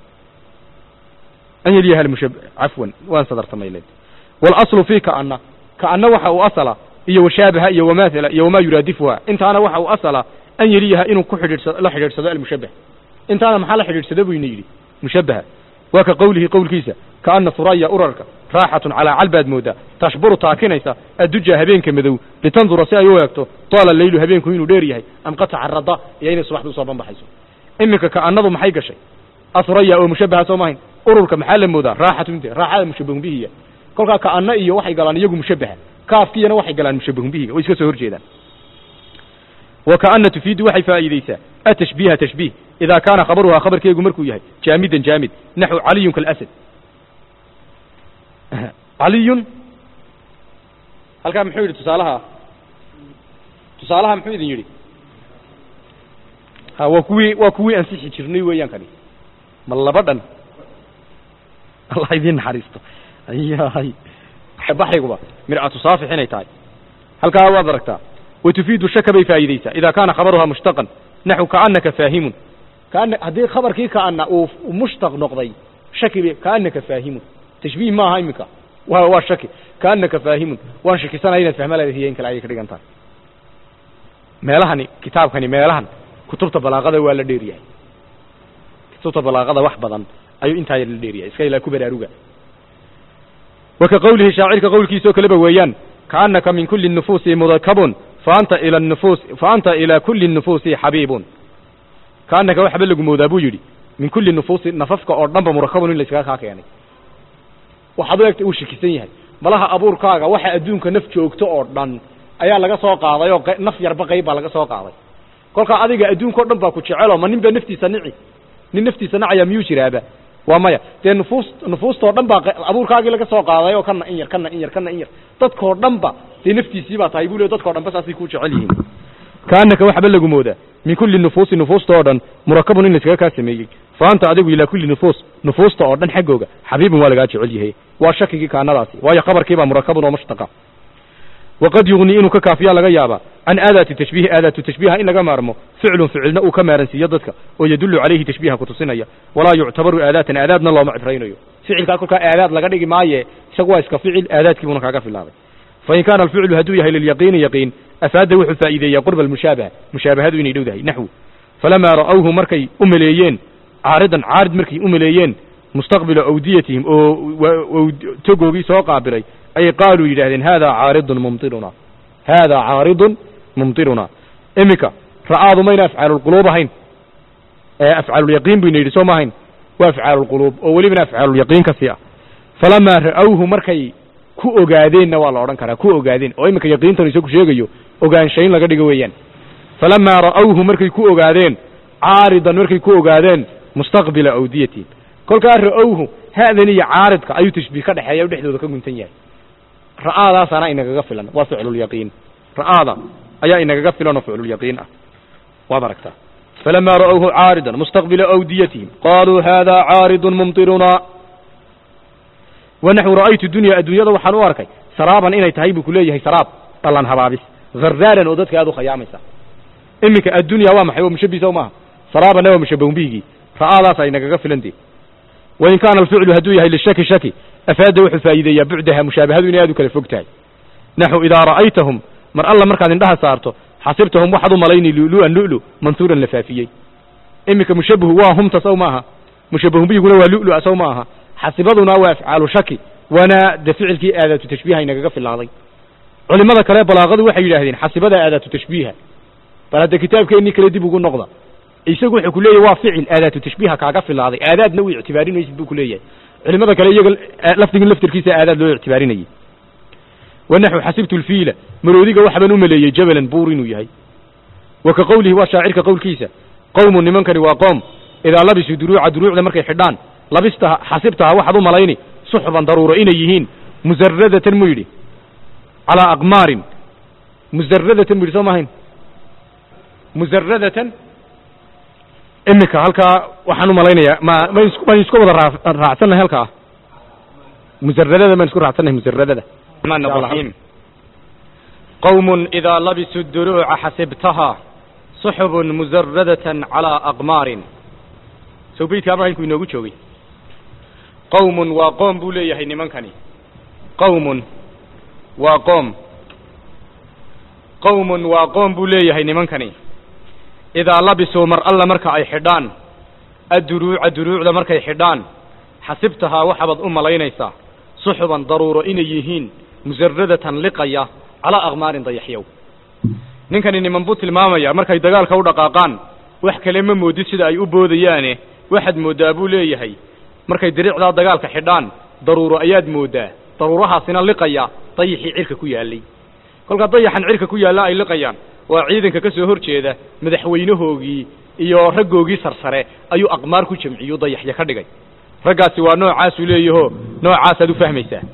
B: an yeliyaha almushab cafwan waan sadartamayleed waalaslu fii kaana kaana waxa uu asala iyo washaabaha iyo wamaathala iyo wamaa yuraadifuha intaana waxa uu asala an yeliyaha inuu ku xidhiidhsado la xidhiidhsado almushabbah intaana maxaa la xidhiidhsada buu ina yidhi mushabbaha waa ka qowlihi qowlkiisa kaana suraya urarka raaxatun calaa calbaad moodaa tashburu taakinaysa adduja habeenka madow litandura si ay u eegto taala leylu habeenku inuu dheer yahay am qad tacarada iyo inay subaxda usoo banbaxayso iminka kaanadu maxay gashay asuraya oo mushabbaha soo mahayn ururka maxaa la moodaa raaxatun de raaxada mushabbahun bihiya kolkaa kaana iyo waxay galaan iyagu mushabbaha kaafkiyana waxay galaan mushabbahun bihiga way iska soo horjeedaan وكأن تفيد waxay faa'iideysaa التشبيه تشبيه إذا كان خبرها خبرkeegu markuu yahay جامدا جامد نحو علي كالأسد علي halkaa muxuu yidhi tusaalaha tusaalaha muxuu idin yidhi ha waa kuwii waa kuwii ansixi jirnay weeyaan kani ma laba dhan allah idiin naxariisto ayahay baxriguba mircatu saafix inay tahay halkaa waad aragtaa وتفيد الشك bay faa'iideysaa إذا كان خبرها مشتقا نحو كأنك فاهم كأن haddii khabarkii كأن uu مشتق noqday shaki b كأنka فاهم تشبيه maaha imika wa waa shaki كأنka فاهم waan shakisanaya inaad فahma leedahay in kale ayay ka dhigan tahay meelahani kitaabkani meelahan kutubta balaaqada waa la dheer yahay kutubta balaaqada wax badan ayuu intaa yar la dheer yahay iska ilaa ku baraaruga وka qowlihi shaacirka qowlkiisoo kaleba weeyaan كأنka min kuli النفuuس مdkب faanta ila nufuus faanta ilaa kulli nufuusi xabiibun kaanaka waxba lagu moodaa buu yidhi min kulli nufuusi nafafka oo dhanba murakabun in layskaga kaa keenay waxaad u egta uu shakisan yahay malaha abuurkaaga waxa adduunka naf joogto oo dhan ayaa laga soo qaaday oo naf yarba qayb baa laga soo qaaday kolkaa adiga adduunka o dhan baa ku jecelo ma nin baa naftiisa nici nin naftiisa nacaya miyuu jiraaba waa maya dee nufuus nufuustao dhan baa abuurkaagii laga soo qaaday oo kana in yar kana in yar kana in yar dadkoo dhan ba dee naftiisii baa tahay buu le dadkao dhan ba saasay ku jecel yihiin kaanaka waxba lagu moodaa min kulli nufuusi nufuusta oo dhan murakabun in layskaga kaa sameeyey fa anta adigu ilaa kulli nufuus nufuusta oo dhan xaggooga xabiibun waa lagaa jecel yahay waa shakigii kaanadaasi waayo khabarkiibaa murakabun oo mushtaqa waqad yugnii inuu ka kaafiyaa laga yaabaa can aadaati tashbiihi aadaatu tashbiiha in laga maarmo ficlun ficilna uu ka maaransiiyo dadka oo yadullu calayhi tashbiiha kutusinaya walaa yuctabaru aadaatan aadaadna looma cibraynayo ficilkaa kolkaa aadaad laga dhigi maaye isagu waa iska ficil aadaadkii buuna kaaga filaaday fain kaana alficlu hadduu yahay lilyaqiini yaqiin afaada wuxuu faa'iideeyaa qurba almushaabaha mushaabahadu inay dhow dahay naxwu falamaa ra'awhu markay u maleeyeen caaridan caarid markay u maleeyeen mustaqbila awdiyatihim oo togoogii soo qaabilay ayay qaaluu yidhahdeen haadaa caaridun mumtiruna haadaa caaridun mumtiruna iminka ra'aadu mayna afcaalulquluub ahayn afcaalulyaqiin bayna yidhi soo ma ahayn waa afcaalulquluub oo welibana afcaalulyaqiin kasii ah falamaa ra'awhu markay ku ogaadeenna waa la odhan karaa ku ogaadeen oo iminka yaqiintanu isagu sheegayo ogaanshayn laga dhigo weeyaan falamaa ra'awhu markay ku ogaadeen caaridan markay ku ogaadeen mustaqbila awdiyatihim kolkaa ra'awhu ha'dan iyo caaridka ayuu tashbiih ka dhexeeya o dhexdooda ka guntan yahay ra'aadaasaana inagaga filan waa ficlulyaqiin ra'aada ayaa inagaga filan oo ficlulyaqiin ah waad aragtaa falamaa ra'awhu caaridan mustaqbila awdiyatihim qaaluu haadaa caaridun mumtiruna wanaxu ra'aytu dunya adduunyada waxaan u arkay saraaban inay tahay buu ku leeyahay saraab ballan habaabis hardaaran oo dadka aad u khayaamaysa iminka addunya waa maxay waa mushabisa maaha saraabanna waa mushabahunbihigii ra'aadaas ay nagaga filantee wain kaana alficlu hadduu yahay lishaki shaki afaada wuxuu faa'iideeyaa bucdaha mushaabahadu inay aad u kala fog tahay naxu idaa ra'aytahum mar alla markaad indhaha saarto xasibtahum waxaad u malayni lu'lu'an lu'lu mansuuran la faafiyey iminka mushabahu waa humta saw maaha mushabahunbihiguna waa lu'lu'a saw ma aha xasibaduna waa afcaalu shaki waana de ficilkii aadaatu tashbiiha inagaga filaaday culimada kale balaaqadu waxay yidhaahdeen xasibada aadaatu tashbiiha bal hadda kitaabkeennii kale dib ugu noqda isagu wuxuu ku leeyahy waa ficil aadaatu tashbiiha kaaga filaaday aadaadna u ictibaarinaysid buu ku leeyahay culimada kale iyaga lafdigin laftirkiisa aadaad loo ictibaarinayay wanaxu xasibtu lfiila maroodiga waxbaan u maleeyey jabalan buur inuu yahay wa ka qowlihi waa shaacirka qowlkiisa qowmun nimankani waa qoom idaa labisuu duruuca duruucda markay xidhaan labistaha xasibtaha waxaad u malayni suxban daruuro inay yihiin musaradatan mu yidhi calaa aqmaarin musaradatan mu yidhi soo maahayn musaradatan iminka halkaa waxaan u malaynayaa ma man is maan isku wada raa raacsannahay halkaa musaradada maan isku raacsannahay musaradada raxiim qowmun idaa labisuu duruuca xasibtaha suxubun musaradatan calaa aqmaarin sow beydka abrahimku inoogu joogay qowmun waa qoom buu leeyahay nimankani qowmun waa qoom qowmun waa qoom buu leeyahay nimankani idaa labisuu mar alla marka ay xidhaan adduruuca duruucda markay xidhaan xasibtahaa waxabaad u malaynaysaa suxuban daruuro inay yihiin musaradatan liqaya calaa aqmaarin dayaxyow ninkani niman buu tilmaamaya markay dagaalka u dhaqaaqaan wax kale ma moodid sida ay u boodayaane waxaad mooddaa buu leeyahay markay diricdaa dagaalka xidhaan daruuro ayaad mooddaa daruurahaasina liqaya dayaxii cirka ku yaallay kolkaa dayaxan cirka ku yaalla ay liqayaan waa ciidanka ka soo hor jeeda madaxweynahoogii iyo raggoogii sarsare ayuu aqmaar ku jamciyu dayaxya ka dhigay raggaasi waa noocaasuu leeyaho noocaasaad u fahmaysaa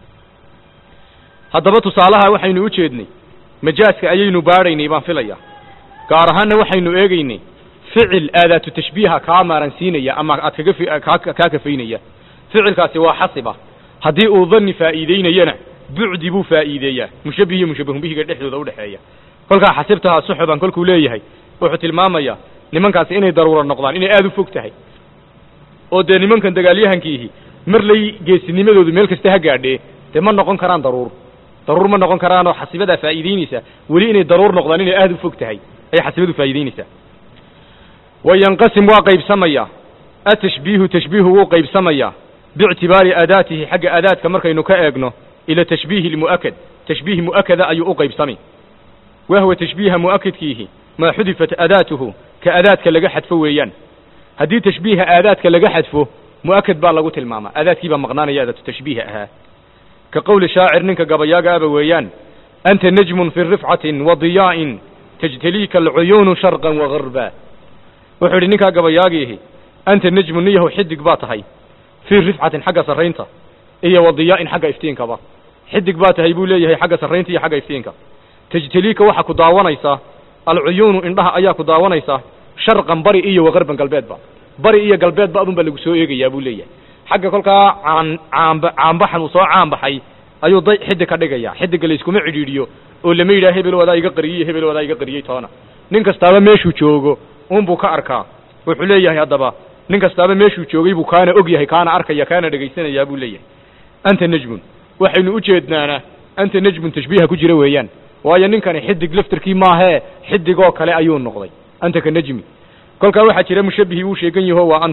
B: haddaba tusaalaha waxaynu u jeednay majaaska ayaynu baadhaynay baan filaya gaar ahaanna waxaynu eegaynay ficil aadaatu tashbiiha kaa maaransiinaya ama aad kaga fi kaa kaa kafaynaya ficilkaasi waa xasiba haddii uu dani faa'iideynayana bucdi buu faa'iideeyaa mushabbih iyo mushabbahun bihiga dhexdooda udhexeeya kolkaa xasibtaha suxuban kolkuu leeyahay wuxuu tilmaamayaa nimankaasi inay daruuro noqdaan inay aada u fog tahay oo dee nimankan dagaalyahankiihi marlay geesinimadoodu meel kasta ha gaadhee dee ma noqon karaan daruur daruur ma noqon karaanoo xasibadaa faa'iideynaysaa weli inay daruur noqdaan inay aada u fog tahay ayay xasibadu faa'iideynaysaa wayanqasim waa qaybsamayaa atashbiihu tashbiihu wuu qaybsamayaa biictibaari aadaatihi xagga aadaadka markaynu ka eegno ila tashbiihi lmu'akad tashbiih mu'akada ayuu u qaybsami wahwa tashbiiha mu'akadkiihi maa xudifat aadaatuhu ka aadaadka laga xadfo weeyaan haddii tashbiiha aadaadka laga xadfo mu'akad baa lagu tilmaamaa aadaadkii baa maqnaanaya aadaatu tashbiiha ahaa ka qowli shaacir ninka gabayaaga aba weeyaan anta najmun fi rifcatin wa diyaa'in tajtaliika alcuyuunu sharqan wa garba wuxuu yidhi ninkaa gabayaagiihi anta najmun niyahow xidig baa tahay fii rifcatin xagga sarraynta iyo wa diyaa'in xagga iftiinkaba xidig baa tahay buu leeyahay xagga sarraynta iyo xagga iftiinka tajtaliika waxaa ku daawanaysaa alcuyuunu indhaha ayaa ku daawanaysaa sharqan bari iyo wagarban galbeedba bari iyo galbeedba adunbaa lagu soo eegayaa buu leeyahay xagga kolkaa caan caamba caambaxan uu soo caanbaxay ayuu day xidig ka dhigaya xidigga layskuma cidhiidhiyo oo lama yidhaha hebel wadaa iga qariyey hebel wadaa iga qariyey toona nin kastaaba meeshuu joogo unbuu ka arkaa wuxuu leeyahay haddaba nin kastaaba meeshuu joogay buu kaana og yahay kaana arkaya kaana dhegaysanayaa buu leeyahay anta najmun waxaynu u jeednaana anta najmun tashbiiha ku jira weeyaan waayo ninkani xidig laftarkii maahee xidigoo kale ayuu noqday anta ka najmi kolkaa waxaa jira mushabbihii uu sheegan yaho waa anta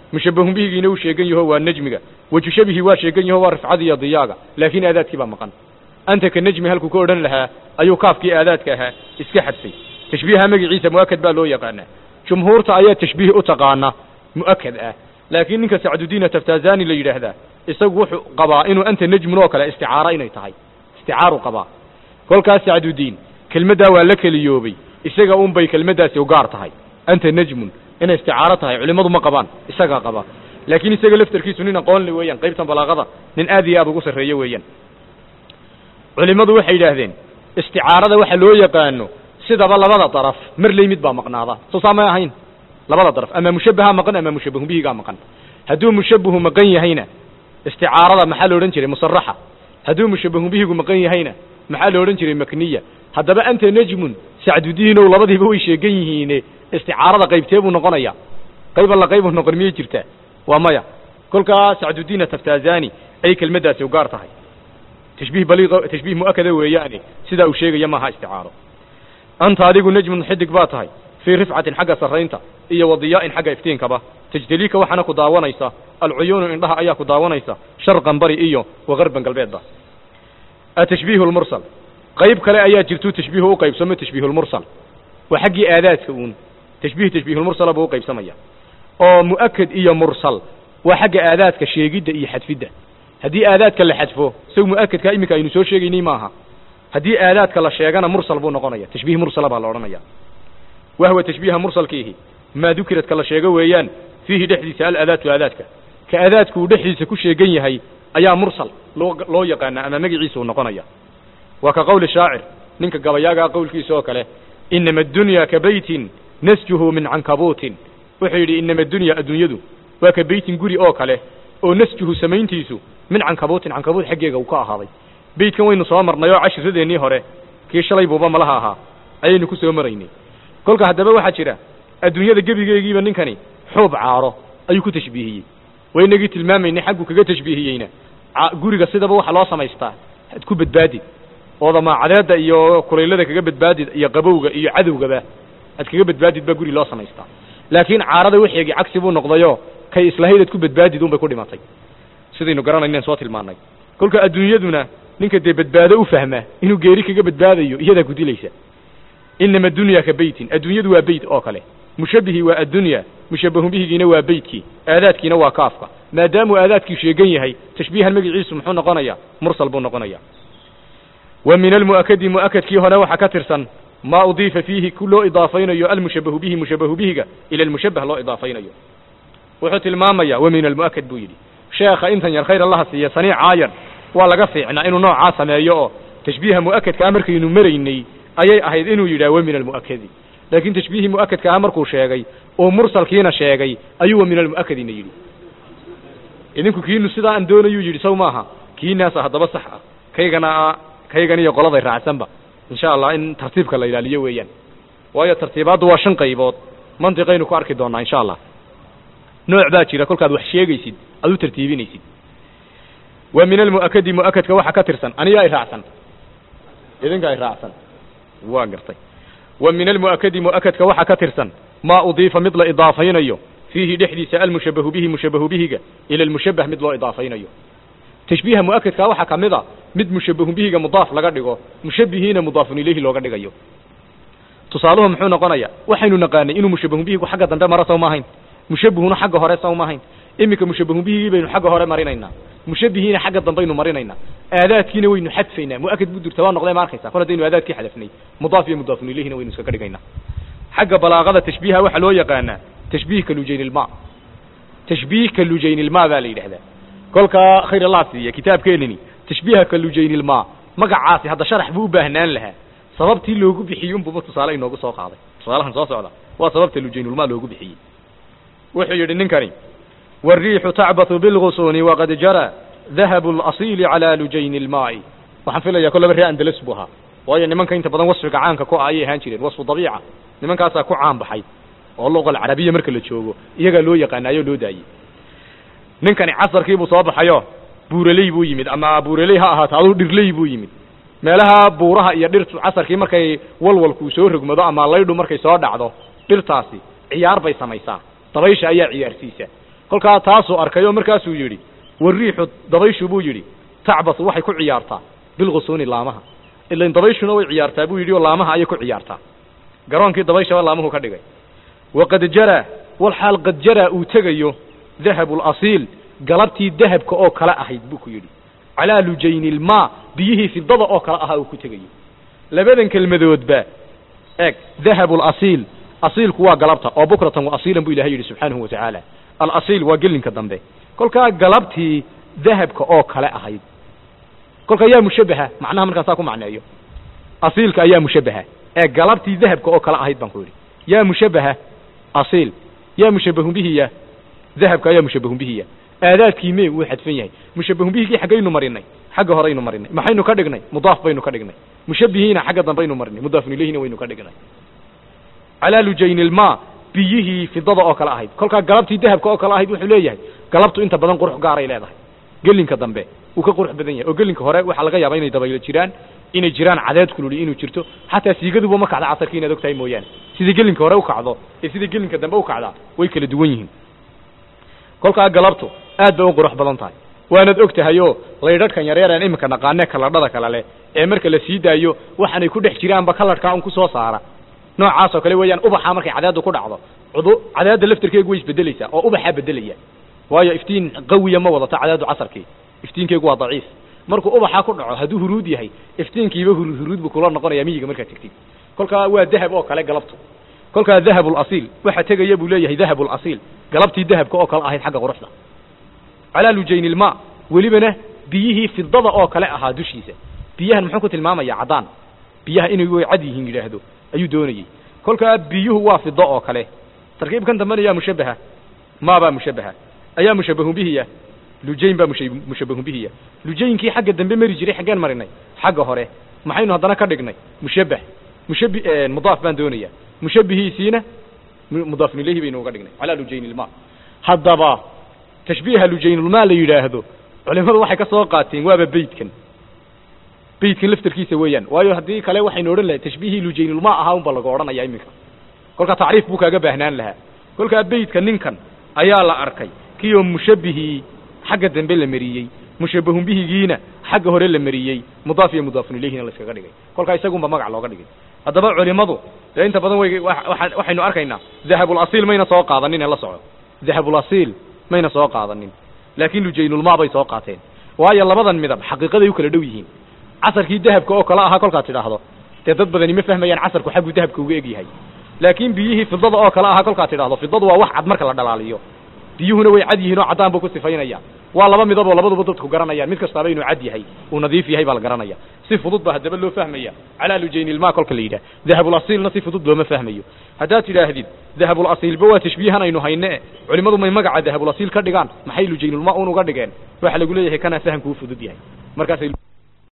B: mushabahun bihigiina uu sheegan yaho waa nejmiga weju shabihi waa sheegan yaho waa rifcada iyo diyaaga laakiin aadaadkii baa maqan anta ka nejmi halkuu ka odhan lahaa ayuu kaafkii aadaadka ahaa iska xadfay tashbiiha magaciisa mu'akad baa loo yaqaanaa jumhuurta ayaa tashbiih u taqaana mu'akad ah laakiin ninka sacdudiina taftazani la yidhaahdaa isagu wuxuu qabaa inuu anta nejmun oo kale isticaaro inay tahay isticaaru qabaa kolkaas sacdudiin kelmaddaa waa la keliyoobay isaga un bay kelmaddaasi u gaar tahay anta nejmun inay isticaaro tahay culimmadu ma qabaan isagaa qaba laakiin isaga laftarkiisu nin aqoonle weeyaan qaybtan balaaqada nin aad iyo aad ugu sarreeyo weeyaan culimmadu waxay yidhaahdeen isticaarada waxa loo yaqaano sidaba labada daraf mar ley mid baa maqnaada soo saa may ahayn labada daraf ama mushabbaha maqan ama mushabbahu bihigaa maqan hadduu mushabbahu maqan yahayna isticaarada maxaa la odhan jiray musaraxa hadduu mushabbahu bihigu maqan yahayna maxaa la odhan jiray makniya haddaba anta nejmun sacdudiinow labadiiba way sheegan yihiine isticaarada qaybtee buu noqonaya qayb alla qaybu noqon miyay jirtaa waa maya kolkaa sacdudiina taftazani ay kelmaddaasi u gaar tahay tashbiih baliiq tashbiih mu'akada weeyaane sidaa uu sheegaya maaha isticaaro anta adigu nejmun xidig baa tahay fii rifcatin xagga sarraynta iyo wadiyaa'in xagga iftiinkaba tajdeliika waxaana ku daawanaysa alcuyuunu indhaha ayaa ku daawanaysa sharqan bari iyo wagarban galbeedba atashbiihu lmursal qayb kale ayaa jirtuu tashbiihu u qaybsamo tashbiihulmursal waa xaggii aadaadka uun tashbiih tashbiihulmursala buu u qaybsamaya oo mu'akad iyo mursal waa xagga aadaadka sheegidda iyo xadfidda haddii aadaadka la xadfo isagu mu'akadka iminka aynu soo sheegaynay maaha haddii aadaadka la sheegana mursal buu noqonaya tashbiih mursala baa la odhanaya wahwa tashbiiha mursalkiihi maa dukiradka la sheego weeyaan fiihi dhexdiisa alaadaatu aadaadka ka aadaadku uu dhexdiisa ku sheegan yahay ayaa mursal loo loo yaqaana ama magaciisa uu noqonaya waa ka qowli shaacir ninka gabayaagaa qowlkiisa oo kale inama addunya ka beytin nasjuhu min cankabuutin wuxuu yidhi inama addunya adduunyadu waa ka beytin guri oo kale oo nasjuhu samayntiisu min cankabuutin cankabuut xaggeega uu ka ahaaday beytkan waynu soo marnay oo cashiradeennii hore kii shalay buuba malaha ahaa ayaynu ku soo maraynay kolka haddaba waxaa jira adduunyada gebigeegiiba ninkani xuub caaro ayuu ku tashbiihiyey waynagii tilmaamaynay xaggu kaga tashbiihiyeyna guriga sidaba waxa loo samaystaa ad ku badbaadid ooda maacadeedda iyo kulaylada kaga badbaadid iyo qabowga iyo cadowgaba ad kaga badbaadid baa guri loo samaystaa laakiin caarada waxeegii cagsi buu noqdayoo kay islahayd ad ku badbaadid unbay ku dhimatay sidaynu garanaynen soo tilmaannay kolka adduunyaduna ninka dee badbaado u fahma inuu geeri kaga badbaadayo iyadaa ku dilaysa inama adunya ka beytin adduunyadu waa beyt oo kale mushabbihii waa addunya mushabbahu bihigiina waa beytkii aadaadkiina waa kaafka maadaamuu aadaadkii sheegan yahay tashbiihan magaciisu muxuu noqonayaa mursal buu noqonaya wa min almu'akadi mu'akadkii hore waxaa ka tirsan maa udiifa fiihi ku loo idaafaynayo almushabbahu bihi mushabbahu bihiga ila almushabbah loo idaafaynayo wuxuu tilmaamaya wa min almu'akad buu yidhi sheekha intan yar khayr allaha siiya saniic caayar waa laga fiicnaa inuu noocaa sameeyo oo tashbiiha mu'akadkaa markaynu maraynay ayay ahayd inuu yidhaah wa min almu'akadi laakiin tashbiihii mu'akadka ah markuu sheegay oo mursalkiina sheegay ayuu wa min almu'akadina yidhi idinku kiinu sidaa aan doonayuu yidhi saw maaha kiinaasa haddaba sax ah kaygana kaygan iyo qoladay raacsanba insha allah in tartiibka la ilaaliyo weeyaan waayo tartiibaaddu waa shan qaybood mantiqaynu ku arki doonnaa insha allah nooc baa jira kolkaad wax sheegaysid aad u tartiibinaysid wa min almu'akadi mu'akadka waxa ka tirsan aniga ay raacsan idinka ay raacsan waa gartay wa min almu'akadi mu'akadka waxa ka tirsan maa udiifa mid la idaafaynayo fiihi dhexdiisa almushabbahu bihi mushabbahu bihiga ila almushabbah mid loo idaafaynayo tashbiiha mu'akadka waxaa ka mid a mid mushabbahu bihiga mudaaf laga dhigo mushabbihiina mudaafun ilayhi looga dhigayo tusaaluhu muxuu noqonaya waxaynu naqaanay inuu mushabbahu bihigu xagga dambe mara saw maahayn mushabbihuna xagga hore saw maahayn iminka mushabbahu bihigii baynu xagga hore marinaynaa mushabbihiina xagga dambaynu marinaynaa aadaadkiina waynu xadfaynaa mu'akad buu durta waa noqday ma arkaysa kol haddaynu aadaadkii xadafnay mudaaf iyo mudaafun ilayhina waynu iskaga dhigaynaa xagga balaaqada tashbiiha waxaa loo yaqaanaa tashbiih ka lujaynilma tashbiih ka lujaynilma baa la yidhahdaa kolkaa khayr allah siiya kitaabkeenani tashbiiha ka lujaynilma magacaasi hadda sharax buu u baahnaan lahaa sababtii loogu bixiyey unbuba tusaale inoogu soo qaaday tusaalahan soo socda waa sababta lujaynulma loogu bixiyey wuxuu yidhi ninkani wariixu tacbathu bilgusuuni waqad jara dahabu alasiili calaa lujayni ilmaa'i waxaan filayaa kollaba ree andalas buu ahaa waayo nimanka inta badan wasfiga caanka ku ah ayay ahaan jireen wasfu dabiica nimankaasaa ku caan baxay oo luqa alcarabiya marka la joogo iyagaa loo yaqaanaayoo loo daayey ninkani casarkii buu soo baxayo buuraley buu yimid ama buuraley ha ahaato aduu dhirley buu yimid meelaha buuraha iyo dhirtu casarkii markay walwalkuu soo rogmado ama laydhu markay soo dhacdo dhirtaasi ciyaar bay samaysaa dabaysha ayaa ciyaarsiisa kolkaa taasuu arkay oo markaasuu yidhi wariixu dabayshu buu yidhi tacbasu waxay ku ciyaartaa bilgusuuni laamaha ilan dabayshuna way ciyaartaa buu yidhi oo laamaha ayay ku ciyaartaa garoonkii dabayshaba laamuhu ka dhigay waqad jaraa walxaal qad jaraa uu tegayo dahabu lasiil galabtii dahabka oo kale ahayd buu ku yidhi calaa lujayni ilmaa biyihii fidada oo kale ahaa uu ku tegayo labadan kelmadoodba eeg dahabu lasiil asiilku waa galabta oo bukratan wa asiilan buu ilahay yidhi subxaanahu watacaala alasiil waa gelinka dambe kolkaa galabtii dahabka oo kale ahayd kolka yaa mushabaha macnaha markaan saa ku macneeyo asiilka ayaa mushabaha ee galabtii dahabka oo kale ahayd baan ku yidhi yaa mushabaha asiil yaa mushabahun bihiya dahabka ayaa mushabahun bihiya aadaadkii mee wuu xadfan yahay mushabahun bihigii xaggaynu marinay xagga horeynu marinay maxaynu ka dhignay mudaaf baynu ka dhignay mushabihiina xagga dambaynu marinay mudaafun ilayhina waynu ka dhignay calaa lujayni ilmaa biyihii fidada oo kale ahayd kolkaa galabtii dahabka oo kale ahayd wuxuu leeyahay galabtu inta badan qurux gaaray leedahay gelinka dambe uu ka qurux badan yahay oo gelinka hore waxaa laga yaabaa inay dabaylo jiraan inay jiraan cadeed kululi inuu jirto xataa siigaduba ma kacda casarkii inaad og tahay mooyaane sidai gelinka hore u kacdo ee sidai gelinka dambe u kacdaa way kala duwan yihiin kolkaa galabtu aad bay u qurux badan tahay waanaad og tahay oo laydhadhkan yaryaraan iminka naqaanee kaladhada kale leh ee marka la sii daayo waxaanay ku dhex jiraanba kaladhkaa un ku soo saara noocaasoo kale weeyaan ubaxa markay cadeeddu ku dhacdo cudu cadeedda laftarkeegu way isbedelaysaa oo ubaxaa bedelaya waayo iftiin qawiya ma wadato cadeeddu casarkii iftiinkeegu waa daciif markuu ubaxa ku dhaco hadduu huruud yahay iftiinkiiba hur huruud buu kula noqonaya miyiga markaad tegtid kolkaa waa dahab oo kale galabtu kolkaa dahabulasiil waxa tegaya buu leeyahay dahabulasiil galabtii dahabka oo kale ahayd xagga quruxda calaa lujayni ilmaa welibana biyihii fidada oo kale ahaa dushiisa biyahan muxuu ku tilmaamaya caddaan biyaha inay way cad yihiin yidhaahdo ayuu doonayey kolkaa biyuhu waa fido oo kale tarkiibkan dambena yaa mushabaha maabaa mushabaha ayaa mushabahun bihiya lujayn baa musha mushabahun bihiya lujaynkii xagga dambe mari jiray xaggeen marinay xagga hore maxaynu haddana ka dhignay mushabah mushabi mudaaf baan doonaya mushabihiisiina mudaafun ilayhi baynu uga dhignay calaa lujayni ilmaa haddaba tashbiiha lujaynulmaa la yidhaahdo culimadu waxay ka soo qaateen waaba beytkan beytkan laftarkiisa weeyaan waayo haddii kale waxaynu odhan lahay tashbiihii lujaynulmaa ahaa unba laga odhanaya iminka kolkaa tacriif buu kaaga baahnaan lahaa kolkaa beytka ninkan ayaa la arkay kioo mushabihii xagga dambe la mariyey mushabahun bihigiina xagga hore la mariyey mudaaf iyo mudaafun ilayhina la iskaga dhigay kolkaa isagunba magac looga dhigay haddaba culimadu dee inta badan way waxaynu arkaynaa dahabulasiil mayna soo qaadanin ee la soco dahabulasiil mayna soo qaadanin laakiin lujaynulmaa bay soo qaateen waayo labadan midab xaqiiqaday u kala dhow yihiin casarkii dahabka oo kale ahaa kolkaad tidhaahdo dee dad badani ma fahmayaan casarku xagguu dahabka uga egyahay laakiin biyihii fidada oo kale ahaa kolkaad tidhaahdo fidadu waa wax cad marka la dhalaaliyo biyuhuna way cad yihiin oo caddaan buu ku sifaynaya waa laba midab oo labaduba dadku garanayaan mid kastaaba inuu cad yahay uu nadiif yahay baa la garanaya si fudud ba haddaba loo fahmaya calaa lujaynilmaa kolka la yidhah dahabulasiilna si fudud looma fahmayo haddaad tidhaahdid dahabulasiilba waa tashbiihan aynu hayne culimmadu may magaca dahabulasiil ka dhigaan maxay lujaynulmaa un uga dhigeen waxa lagu leeyahay kanaa fahamku u fudud yahay markaasay